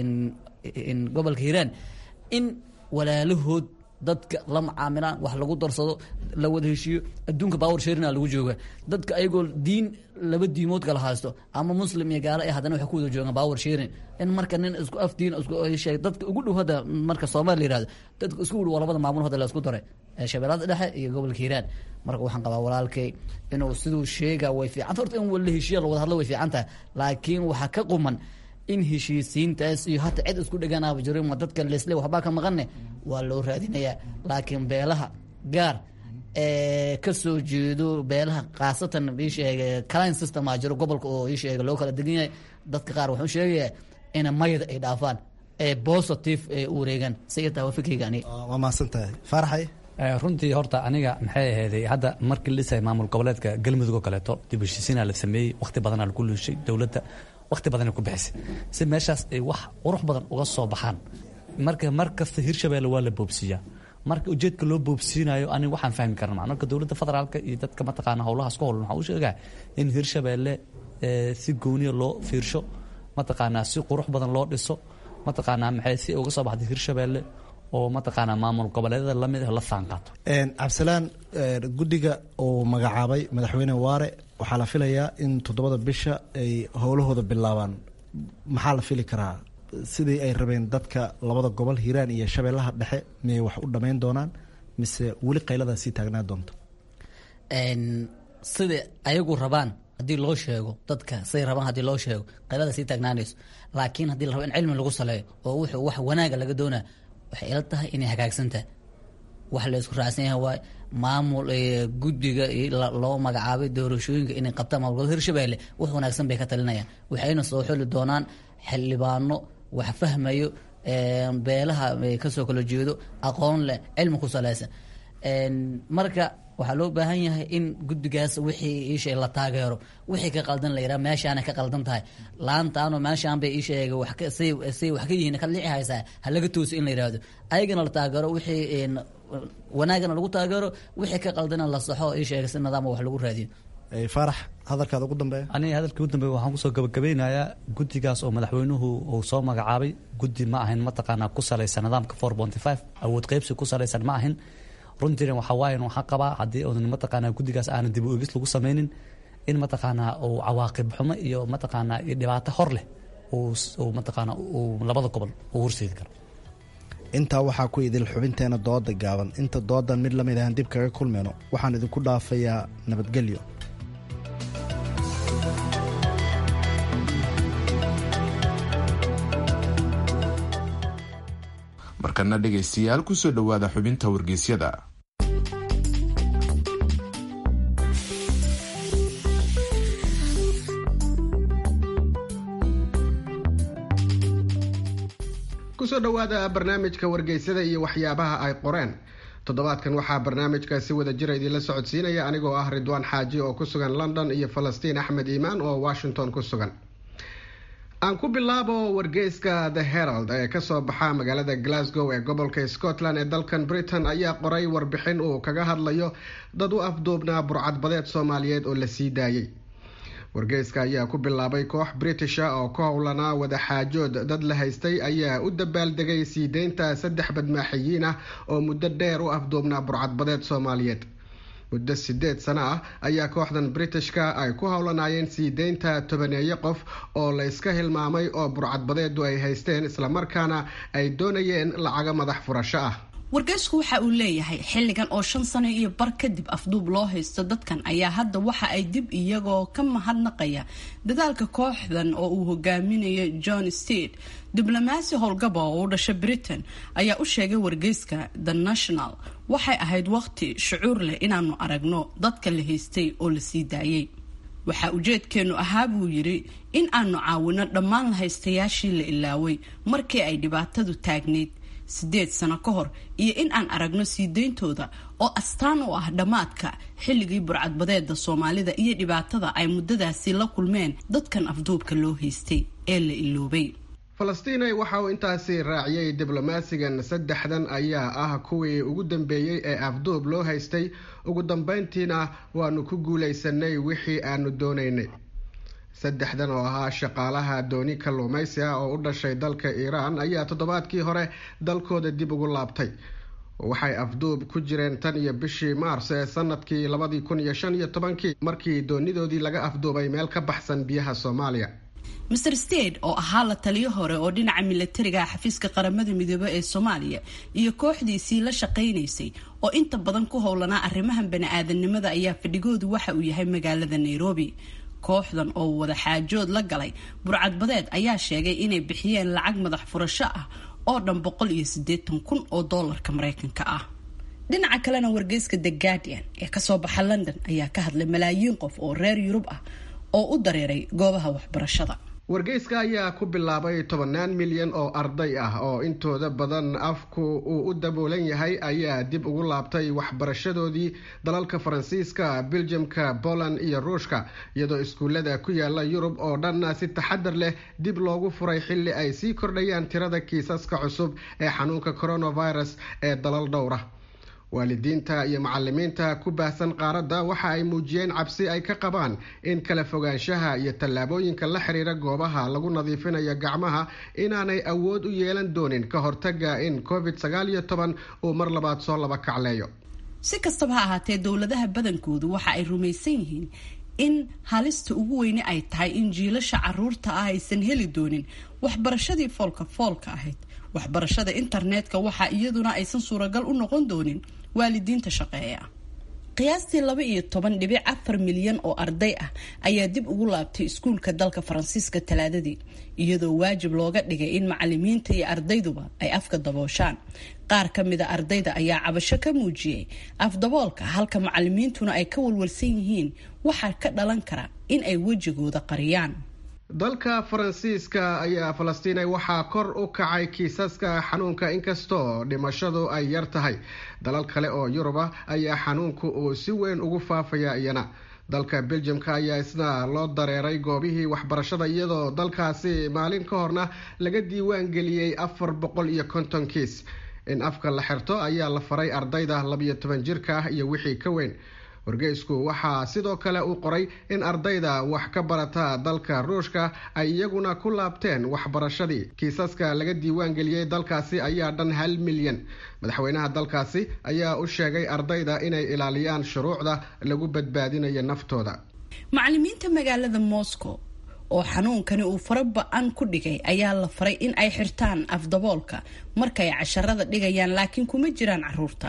gobolka hiiraan in walaalahood dadka la macaamilaan wax lagu darsado la wada heshiiyo adduunka bawar sharina lagu jooga dadka ayagoo diin laba diimood kala haysto ama muslim iyo gaalo ee haddana waxay ku wada joogaan bawar sharin in marka nin isku af diin isku sheeg dadka ugu dhow hadda marka soomaali la yihahdo dadka isku dhow waa labada maamul hadda la isku daray shabeellada dhexe iyo gobolka hiiraan marka waxaan qabaa walaalkay inuu siduu sheega way fiican horta in la heshiiya la wada hadlo way fiican tahay laakiin waxaa ka quman in heshiisiintaas iyo hata cid isku dheganaaba jiro ma dadka lesle waxbaa ka maqanne waa loo raadinayaa laakiin beelaha gaar ee kasoo jeedo beelaha khaasatan isheega clin system a jiro gobolka oo isheega loo kala degan yahay dadka qaar waxuu sheegayaa ina mayada ay dhaafaan ee positive ee u wareegaan si taa waa fikriga aniga waa mahadsan tahay faaraxay runtii horta aniga maxay ahayday hadda markii la dhisay maamul goboleedka galmudug oo kaleeto dib heshiisiinaa la sameeyey waqti badanaa lagu luushay dowladda waqti badanay ku bixisay si meeshaas ay wax qurux badan uga soo baxaan marka mar kasta hirshabeelle waa la boobsiiyaa marka ujeedka loo boobsiinayo aniga waxaan fahmi karna maa marka dowladda federaalka iyo dadka mataqaana howlahaas ku howlan waxaa u sheegaa in hirshabeelle si gooniya loo fiirsho mataqaanaa si qurux badan loo dhiso mataqaanaa maxay si uga soo baxday hirshabeelle oo mataqaanaa maamul goboleedyada lamid ah la saanqaato cabdisalaan guddiga uu magacaabay madaxweyne waare waxaa la filayaa in toddobada bisha ay howlahooda bilaabaan maxaa la fili karaa sidii ay rabeen dadka labada gobol hiiraan iyo shabeellaha dhexe miyay wax u dhammayn doonaan mise weli qayladaa sii taagnaa doonto sida ayagu rabaan haddii loo sheego dadka siday rabaan haddii loo sheego qaylada sii taagnaanayso laakiin haddii la rabo in cilmi lagu saleeyo oo wuxuu wax wanaaga laga doonaa waxay ila tahay inay hagaagsan tahay wax la isku raacsan yahay waay maamul guddiga loo magacaabay doorashooyinka inay qabtaan maamul hirshabeelle wax wanaagsan bay ka talinayaan waxayna soo xuli doonaan xildhibaano wax fahmayo beelaha kasoo kala jeedo aqoon leh cilmi ku saleysan marka waxaa loo baahan yahay in guddigaas wixii iisheeg la taageero wixii ka qaldan la yidhaha meeshaana ka qaldan tahay laantaano meeshaan bay iisheega wax say wax ka yihiin ka lici haysaa ha laga toosi in la yidhaahdo ayagana la taageero wixii wanaagana lagu taageero wixii ka qaldana la saxo iisheega si nidaama wax lagu raadiyo faarax hadalkaada ugu dambeeya aniga hadalkii ugu dambeeya waxaan kusoo gabagabeynayaa guddigaas oo madaxweynuhu uu soo magacaabay guddi ma ahin mataqaanaa ku salaysan nidaamka four ponty five awood qeybsi ku salaysan ma ahin runtiina waxaa waaye waxaa qabaa haddii uunan mataqaanaa guddigaas aanan dib u eegis lagu samaynin in mataqaanaa uu cawaaqib xumo iyo mataqaanaa iyo dhibaato hor leh uu mataqaanaa uu labada gobol uu horseedi karo intaa waxaa ku idil xubinteena dooda gaaban inta doodan mid lamid ahaan dib kaga kulmayno waxaan idinku dhaafayaa nabadgelyo markana dhegaystayaal kusoo dhowaada xubinta wargeysyada kusoo dhowaada barnaamijka wargeysada iyo waxyaabaha ay qoreen toddobaadkan waxaa barnaamijka si wada jira idinla socodsiinaya anigoo ah ridwaan xaaji oo ku sugan london iyo falastiin axmed iimaan oo washington ku sugan aan ku bilaabo wargeyska the herald ee kasoo baxa magaalada glasgow ee gobolka scotland ee dalkan britain ayaa qoray warbixin uu kaga hadlayo dad u afduubnaa burcadbadeed soomaaliyeed oo la sii daayay wargeyska ayaa ku bilaabay koox britisha oo ka howlanaa wadaxaajood dad la haystay ayaa u dabaaldegay sii deynta saddex badmaaxiyiin ah oo muddo dheer u afduubnaa burcadbadeed soomaaliyeed muddo sideed sano ah ayaa kooxdan britishka ay ku howlanaayeen sii deynta tobaneeyo qof oo la iska hilmaamay oo burcadbadeedu ay haysteen islamarkaana ay doonayeen lacago madax furasho ah wargeysku waxa uu leeyahay xilligan oo shan sano iyo bar kadib afduub loo haysto dadkan ayaa hadda waxa ay dib iyagoo ka mahadnaqaya dadaalka kooxdan oo uu hogaaminayo john stede diblomaasi howlgaba oo u dhasha britain ayaa u sheegay wargeyska the national waxay ahayd waqti shucuur leh inaanu aragno dadka la haystay oo la sii daayay waxaa ujeedkeenu ahaa buu yidhi in aanu caawino dhammaan la haystayaashii la ilaaway markii ay dhibaatadu taagnayd sideed sano ka hor iyo in aan aragno sii deyntooda oo astaan u ah dhammaadka xilligii burcadbadeeda soomaalida iyo dhibaatada ay muddadaasi la kulmeen dadkan afduubka loo haystay ee la iloobay falastiin waxa uu intaasi raaciyey diblomaasigan saddexdan ayaa ah kuwii ugu dambeeyey ee afduub loo haystay ugu dambeyntiina waanu ku guulaysanay wixii aanu doonaynay saddexdan oo ahaa shaqaalaha dooni kalluumaysi ah oo u dhashay dalka iiraan ayaa toddobaadkii hore dalkooda dib ugu laabtay waxay afduub ku jireen tan iyo bishii maars ee sanadkii labadii kun iyo shan iyo tobankii markii doonidoodii laga afduubay meel ka baxsan biyaha soomaaliya master stade oo ahaa la taliyo hore oo dhinaca milatariga xafiiska qaramada midoobe ee soomaaliya iyo kooxdiisii la shaqaynaysay oo inta badan ku howlanaa arrimahan bani-aadanimada ayaa fadhigoodu waxa uu yahay magaalada nairobi kooxdan oo wada xaajood la galay burcadbadeed ayaa sheegay inay bixiyeen lacag madax furasho ah oo dhan boqol iyo siddeetan kun oo doolarka mareykanka ah dhinaca kalena wargeyska the guardian ee kasoo baxa london ayaa ka hadlay malaayiin qof oo reer yurub ah oo u dareeray goobaha waxbarashada wargeyska ayaa ku bilaabay tobannaan milyan oo arday ah oo intooda badan afku uu u daboolan yahay ayaa dib ugu laabtay waxbarashadoodii dalalka faransiiska beljamka poland iyo ruushka iyadoo iskuullada ku yaala yurub oo dhanna si taxadar leh dib loogu furay xilli ay sii kordhayaan tirada kiisaska cusub ee xanuunka coronavirus ee dalal dhowra waalidiinta iyo macalimiinta ku baahsan qaaradda waxa ay muujiyeen cabsi ay ka qabaan in kala fogaanshaha iyo tallaabooyinka la xiriira goobaha lagu nadiifinayo gacmaha inaanay awood u yeelan doonin ka hortaga in covid sagaal iyo toban uu mar labaad soo laba kacleeyo si kastaba ha ahaatee dowladaha badankoodu waxa ay rumaysan yihiin in halista ugu weyne ay tahay in jiilasha caruurta ah aysan heli doonin waxbarashadii foolka foolka ahayd waxbarashada internetka waxa iyaduna aysan suuragal u noqon doonin waalidiinta shaqeeya qiyaastii laba iyo toban dhibic afar milyan oo arday ah ayaa dib ugu laabtay iskuulka dalka faransiiska talaadadii iyadoo waajib looga dhigay in macalimiinta iyo ardayduba ay afka dabooshaan qaar ka mida ardayda ayaa cabasho ka muujiyey afdaboolka halka macalimiintuna ay ka walwalsan yihiin waxaa ka dhalan kara in ay wejigooda qariyaan dalka faransiiska ayaa falastiinay waxaa kor u kacay kiisaska xanuunka inkastoo dhimashadu ay yar tahay dalal kale oo yuruba ayaa xanuunku uu si weyn ugu faafaya iyana dalka beljamka ayaa isna loo dareeray goobihii waxbarashada iyadoo dalkaasi maalin ka horna laga diiwaan geliyey afar boqol iyo konton kiis in afka la xirto ayaa la faray ardayda labiyo toban jirka ah iyo wixii ka weyn wargeysku waxaa sidoo kale uu qoray in ardayda wax ka barata dalka ruushka ay iyaguna ku laabteen waxbarashadii kiisaska laga diiwaan geliyey dalkaasi ayaa dhan hal milyan madaxweynaha dalkaasi ayaa u sheegay ardayda inay ilaaliyaan shuruucda lagu badbaadinayo naftooda macalimiinta magaalada moscow oo xanuunkani uu fara ba-an ku dhigay ayaa la faray in ay xirtaan afdaboolka markay casharada dhigayaan laakiin kuma jiraan caruurta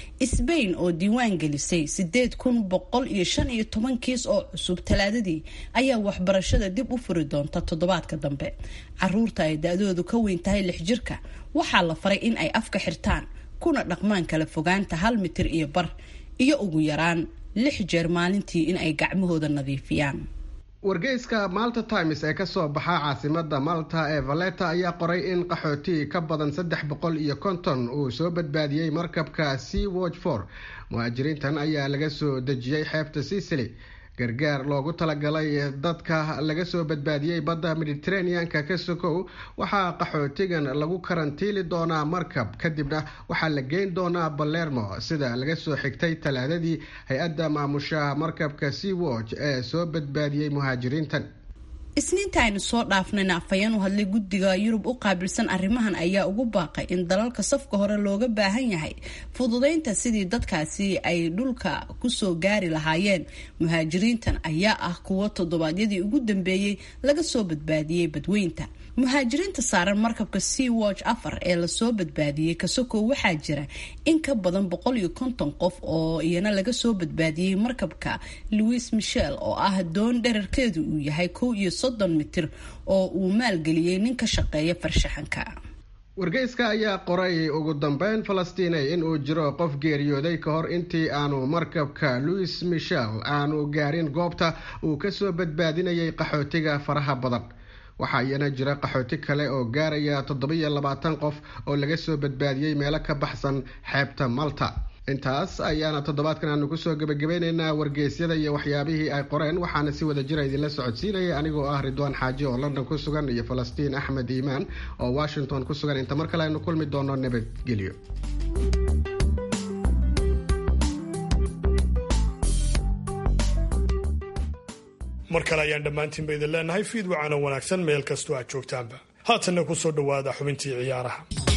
sbain oo diiwaan gelisay sideed kun boqol iyo shan iyo toban kiis oo cusub talaadadii ayaa waxbarashada dib u furi doonta toddobaadka dambe caruurta ay da-doodu ka weyn tahay lix jirka waxaa la faray in ay afka xirtaan kuna dhaqmaan kala fogaanta hal mitir iyo bar iyo ugu yaraan lix jeer maalintii in ay gacmahooda nadiifiyaan wargeyska malta times ee kasoo baxa caasimada malta ee valeta ayaa qoray in qaxooti ka badan saddex boqol iyo konton uu soo badbaadiyey markabka sea watch for muhaajiriintan ayaa laga soo dejiyey xeebta sicily gargaar loogu talagalay dadka laga soo badbaadiyey badda mediteraneanka ka sokow waxaa qaxootigan lagu karantiili doonaa markab kadibna waxaa la geyn doonaa balermo sida laga soo xigtay talaadadii hay-adda maamushaha markabka sea watch ee soo badbaadiyey muhaajiriintan isniinta aynu soo dhaafnayna afhayeen u hadlay guddiga yurub u qaabilsan arrimahan ayaa ugu baaqay in dalalka safka hore looga baahan yahay fududeynta sidii dadkaasi ay dhulka kusoo gaari lahaayeen muhaajiriintan ayaa ah kuwo toddobaadyadii ugu dambeeyey laga soo badbaadiyey badweynta muhaajiriinta saaran markabka sea watch afar ee lasoo badbaadiyey kasokow waxaa jira in ka badan boqol iyo konton qof oo iyana laga soo badbaadiyey markabka louis michel oo ah doon dherarkeedu uu yahay kow iyo soddon mitir oo uu maalgeliyey nin ka shaqeeya farshaxanka wargeyska ayaa qoray ugu dambeyn falastiinay in uu jiro qof geeriyooday ka hor intii aanu markabka louis michel aanu gaarin goobta uu kasoo badbaadinayay qaxootiga faraha badan waxaa iyana jira qaxooti kale oo gaaraya toddobiyo labaatan qof oo laga soo badbaadiyey meelo ka baxsan xeebta malta intaas ayaana toddobaadkan aanu kusoo gebagabeyneynaa wargeysyada iyo waxyaabihii ay qoreen waxaana si wada jira idinla socodsiinaya anigoo ah ridwaan xaaji oo london ku sugan iyo falastiin axmed iimaan oo washington ku sugan inta mar kale aynu kulmi doono nabadgelyo mar kale ayaan dhammaantiinba idin leenahay fiid wacaana wanaagsan meel kastoo aad joogtaanba haatanna ku soo dhowaada xubintii ciyaaraha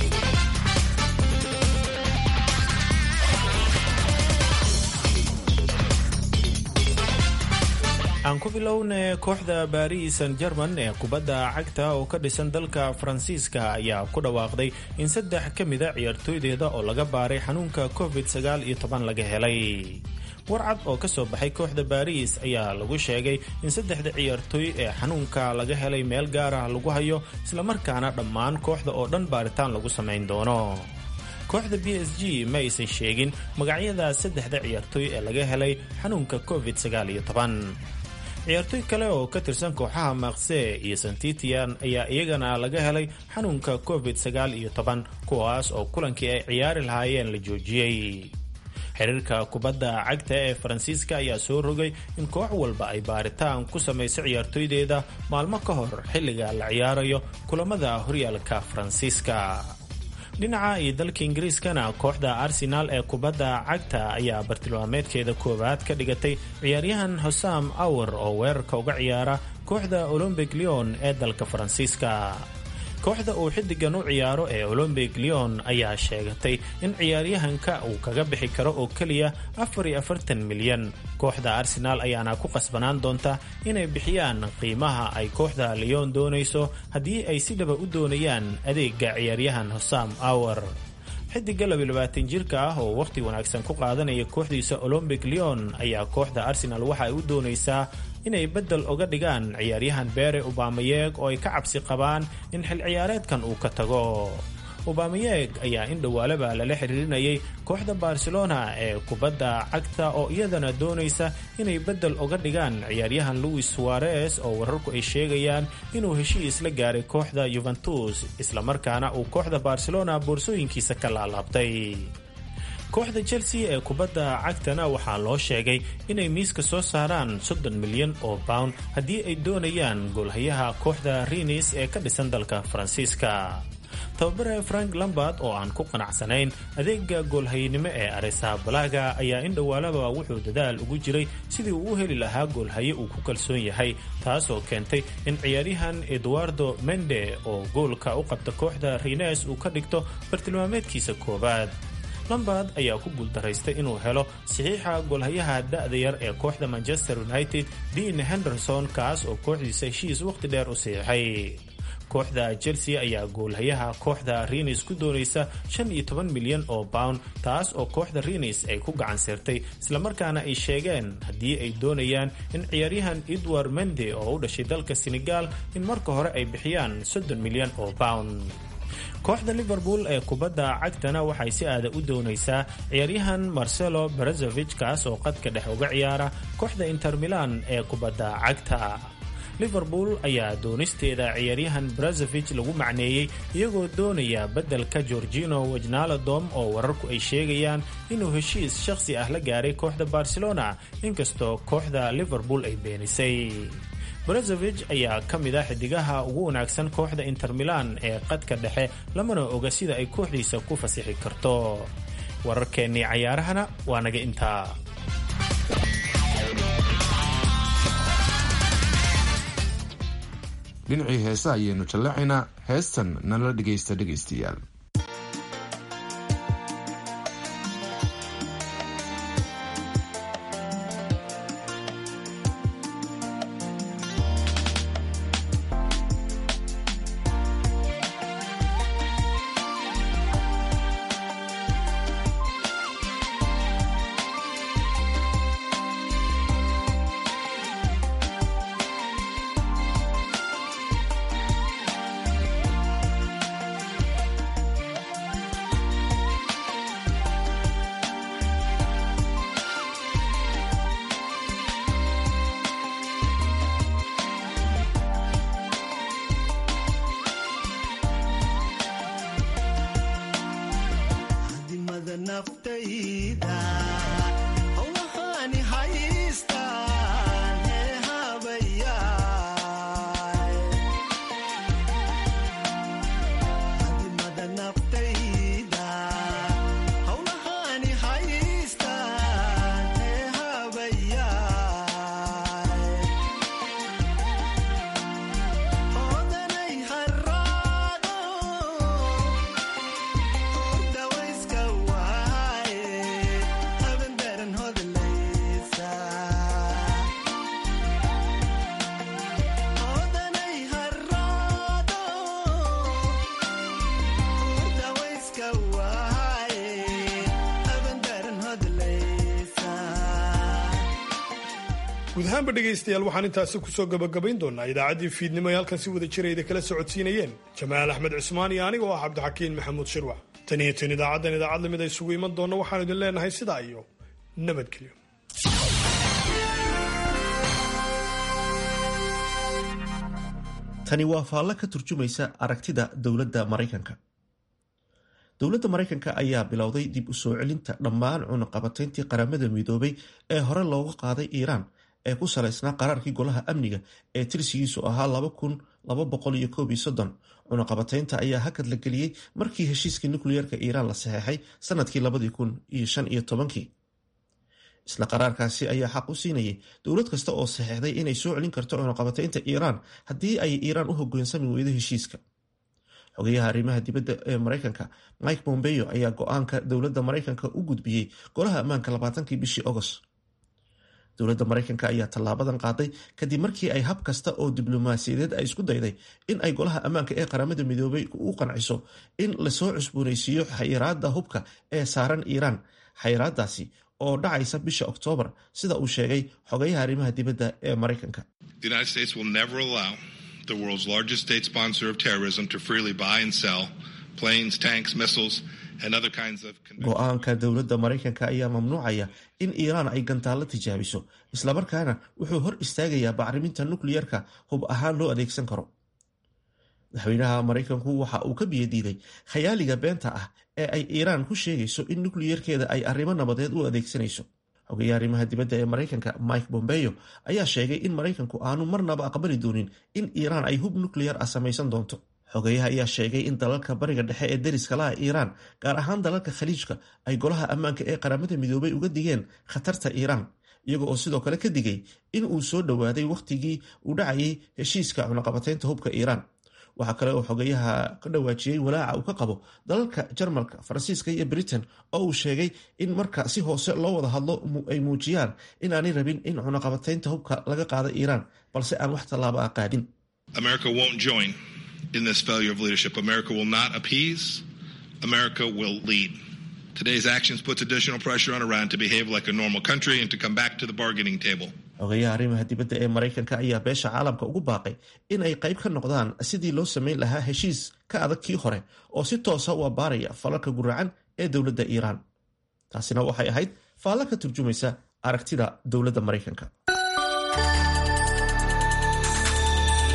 aan ku bilowna kooxda baris san german ee kubadda cagta oo ka dhisan dalka faransiiska ayaa ku dhawaaqday in saddex ka mida ciyaartooydeeda oo laga baaray xanuunka covid sagaal iyo toban laga helay warcad oo ka soo baxay kooxda baris ayaa lagu sheegay in saddexda ciyaartooy ee xanuunka laga helay meel gaar ah lagu hayo islamarkaana dhammaan kooxda oo dhan baaritaan lagu samayn doono kooxda b s g ma aysan sheegin magacyada saddexda ciyaartooy ee laga helay xanuunka covid sagaal iyo toban ciyaartooy kale oo ka tirsan kooxaha maakse iyo santitian ayaa iyagana laga helay xanuunka covid sagaal iyo toban kuwaas oo kulankii ay ciyaari lahaayeen la joojiyey xiriirka kubadda cagta ee faransiiska ayaa soo rogay in koox walba ay baaritaan ku samayso ciyaartooydeeda maalmo ka hor xilliga la ciyaarayo kulamada horyaalka faransiiska dhinaca iyo dalka ingiriiskana kooxda arsenaal ee kubadda cagta ayaa bartilmaameedkeeda koowaad ka dhigatay ciyaaryahan hosam awar oo weerarka uga ciyaara kooxda olombic leon ee dalka faransiiska kooxda uu xiddigan u ciyaaro ee olombic leon ayaa sheegatay in ciyaaryahanka uu kaga bixi karo oo keliya afar iyo afartan milyan kooxda arsenaal ayaana ku qasbanaan doonta inay bixiyaan qiimaha ay kooxda leon doonayso haddii ay si dhaba u doonayaan adeega ciyaaryahan hosam awar xidiga labaatan jirka ah oo wakhti wanaagsan ku qaadanaya kooxdiisa olombic leon ayaa kooxda arsenal waxa ay u doonaysaa inay beddel oga dhigaan ciyaaryahan beere ubamayeeg oo ay ka cabsi qabaan in xil ciyaareedkan uu ka tago ubamayeeg ayaa in dhowaalaba lala xiriirinayay kooxda barcelona ee kubadda cagta oo iyadana doonaysa inay beddel oga dhigaan ciyaaryahan louis suarez oo wararku ay sheegayaan inuu heshiis la gaaray kooxda yuventus islamarkaana uu kooxda barcelona boorsooyinkiisa ka laalaabtay kooxda chelsea ee kubadda cagtana waxaa loo sheegay inay miiska soo saaraan soddon milyan oo pound haddii ay doonayaan goolhayaha kooxda rinis ee ka dhisan dalka faransiiska tababare frank lambard oo aan ku qanacsanayn adeega goolhayenimo ee aresabalaga ayaa in dhowaalaba wuxuu dadaal ugu jiray sidii uu u heli lahaa goolhaye uu ku kalsoon yahay taasoo keentay in ciyaaryahan eduardo mende oo goolka u qabta kooxda rines uu ka dhigto bartilmaameedkiisa koowaad lambard ayaa ku guuldaraystay inuu helo saxiixa goolhayaha da'da yar ee kooxda manchester united dean henderson kaas oo kooxdiisa heshiis wakhti dheer u siixay kooxda chelsea ayaa goolhayaha kooxda renis ku doonaysa shan iyo toban milyan oo pound taas oo kooxda renis ay ku gacan sirtay islamarkaana ay sheegeen haddii ay doonayaan in ciyaaryahan edward mende oo u dhashay dalka senegal in marka hore ay bixiyaan soddon milyan oo pound kooxda liverpool ee kubadda cagtana waxay si aada u doonaysaa ciyaaryahan marcelo brazovich kaas oo qadka dhex uga ciyaara kooxda inter milan ee kubadda cagta liverpool ayaa doonisteeda ciyaaryahan brazovich lagu macneeyey iyagoo doonaya beddelka gorgino wajnaladom oo wararku ay sheegayaan inuu heshiis shakhsi ah la gaaray kooxda barcelona inkastoo kooxda liverpool ay beenisay brazovich ayaa ka mid ah xidigaha ugu wanaagsan kooxda inter milan ee qadka dhexe lamana oga sida ay kooxdiisa ku fasixi karto wararkeennii cayaarahana waa naga intaa dhinacii heesa ayaynu jallacaynaa heestan nala dhegaysta dhegaystayaal guud ahaanba dhegaystayaal waxaan intaasi kusoo gabagabayn doonaa idaacaddii fiidnimo ay halkan si wada jirayda kala socodsiinayeen jamaal axmed cismaan iyo aniga oo ah cabdixakiin maxamuud shirwac tan iyo tan idaacaddan idaacad lamid a isugu iman doonna waxaanu idin leenahay sidaa iyo nabadgelyo tani waa faallo ka turjumaysa aragtida dowladda maraykanka dowladda maraykanka ayaa bilowday dib u soo celinta dhammaan cunaqabatayntii qaramada midoobay ee hore looga qaaday iiraan ee ku salaysnaa qaraarkii golaha amniga ee tirsigiisu ahaa cunaqabataynta ayaa hakad la geliyey markii heshiiskii nukliyeerka iiraan la saxeexay sanadkii isla qaraarkaasi ayaa xaq u siinayay dowlad kasta oo saxeexday inay soo celin karto cunaqabataynta iiraan haddii ay iiraan u hogaansami weydo heshiiska xogayaha arrimaha dibadda ee maraykanka mike bombeo ayaa go-aanka dowladda maraykanka u gudbiyey golaha ammaanka labaatankii bishii agost dowladda maraykanka ayaa tallaabadan qaaday kadib markii ay hab kasta oo diblomaasiyadeed ay isku dayday in ay golaha ammaanka ee qaramada midoobay u qanciso in lasoo cusboonaysiiyo xayiraada hubka ee saaran iiraan xayiraadaasi oo dhacaysa bisha oktoobar sida uu sheegay xogayaha arrimaha dibadda ee maraykanka the world's largest state sponsor of terrorism to freely buy and sell planes, tanks, missiles, and other kinds of. go-aanka dowladda maraykanka ayaa mamnuucaya in iiraan ay gantaalo tijaabiso islamarkaana wuxuu hor istaagayaa bacriminta nukliyerka hub ahaan loo adeegsan karo madaxweynaha maraykanku waxa uu ka biyadiiday khayaaliga beenta ah ee ay iiraan ku sheegayso in nukliyerkeeda ay arrimo nabadeed u adeegsanayso xogeeya arrimaha dibadda ee maraykanka mike bombeo ayaa sheegay in maraykanku aanu marnaba aqbali doonin in iiraan ay hub nukliyar ah samaysan doonto xogeyaha ayaa sheegay in dalalka bariga dhexe ee deriska laha iiraan gaar ahaan dalalka khaliijka ay golaha ammaanka ee qaramada midoobay uga digeen khatarta iiraan iyaga oo sidoo kale ka digay in uu soo dhowaaday wakhtigii uu dhacayay heshiiska cunaqabataynta hubka iiraan waxaa kale oo xogeyaha ka dhawaajiyey walaaca uu ka qabo dalalka jarmalka faransiiska iyo britain oo uu sheegay in marka si hoose loo wada hadlo ay muujiyaan in aanay rabin in cunaqabataynta hubka laga qaada iiraan balse aan wax tallaabo ah qaadin America won't join in this failure of leadership. America will not appease. America will lead. Today's actions puts additional pressure on Iran to behave like a normal country and to come back to the bargaining table. xogeyaha arrimaha dibadda ee maraykanka ayaa beesha caalamka ugu baaqay in ay qayb ka noqdaan sidii loo samayn lahaa heshiis ka adag kii hore oo si toosa u abbaaraya falalka guracan ee dowladda iiraan taasina waxay ahayd faallo ka turjumaysa aragtida dowladda maraykanka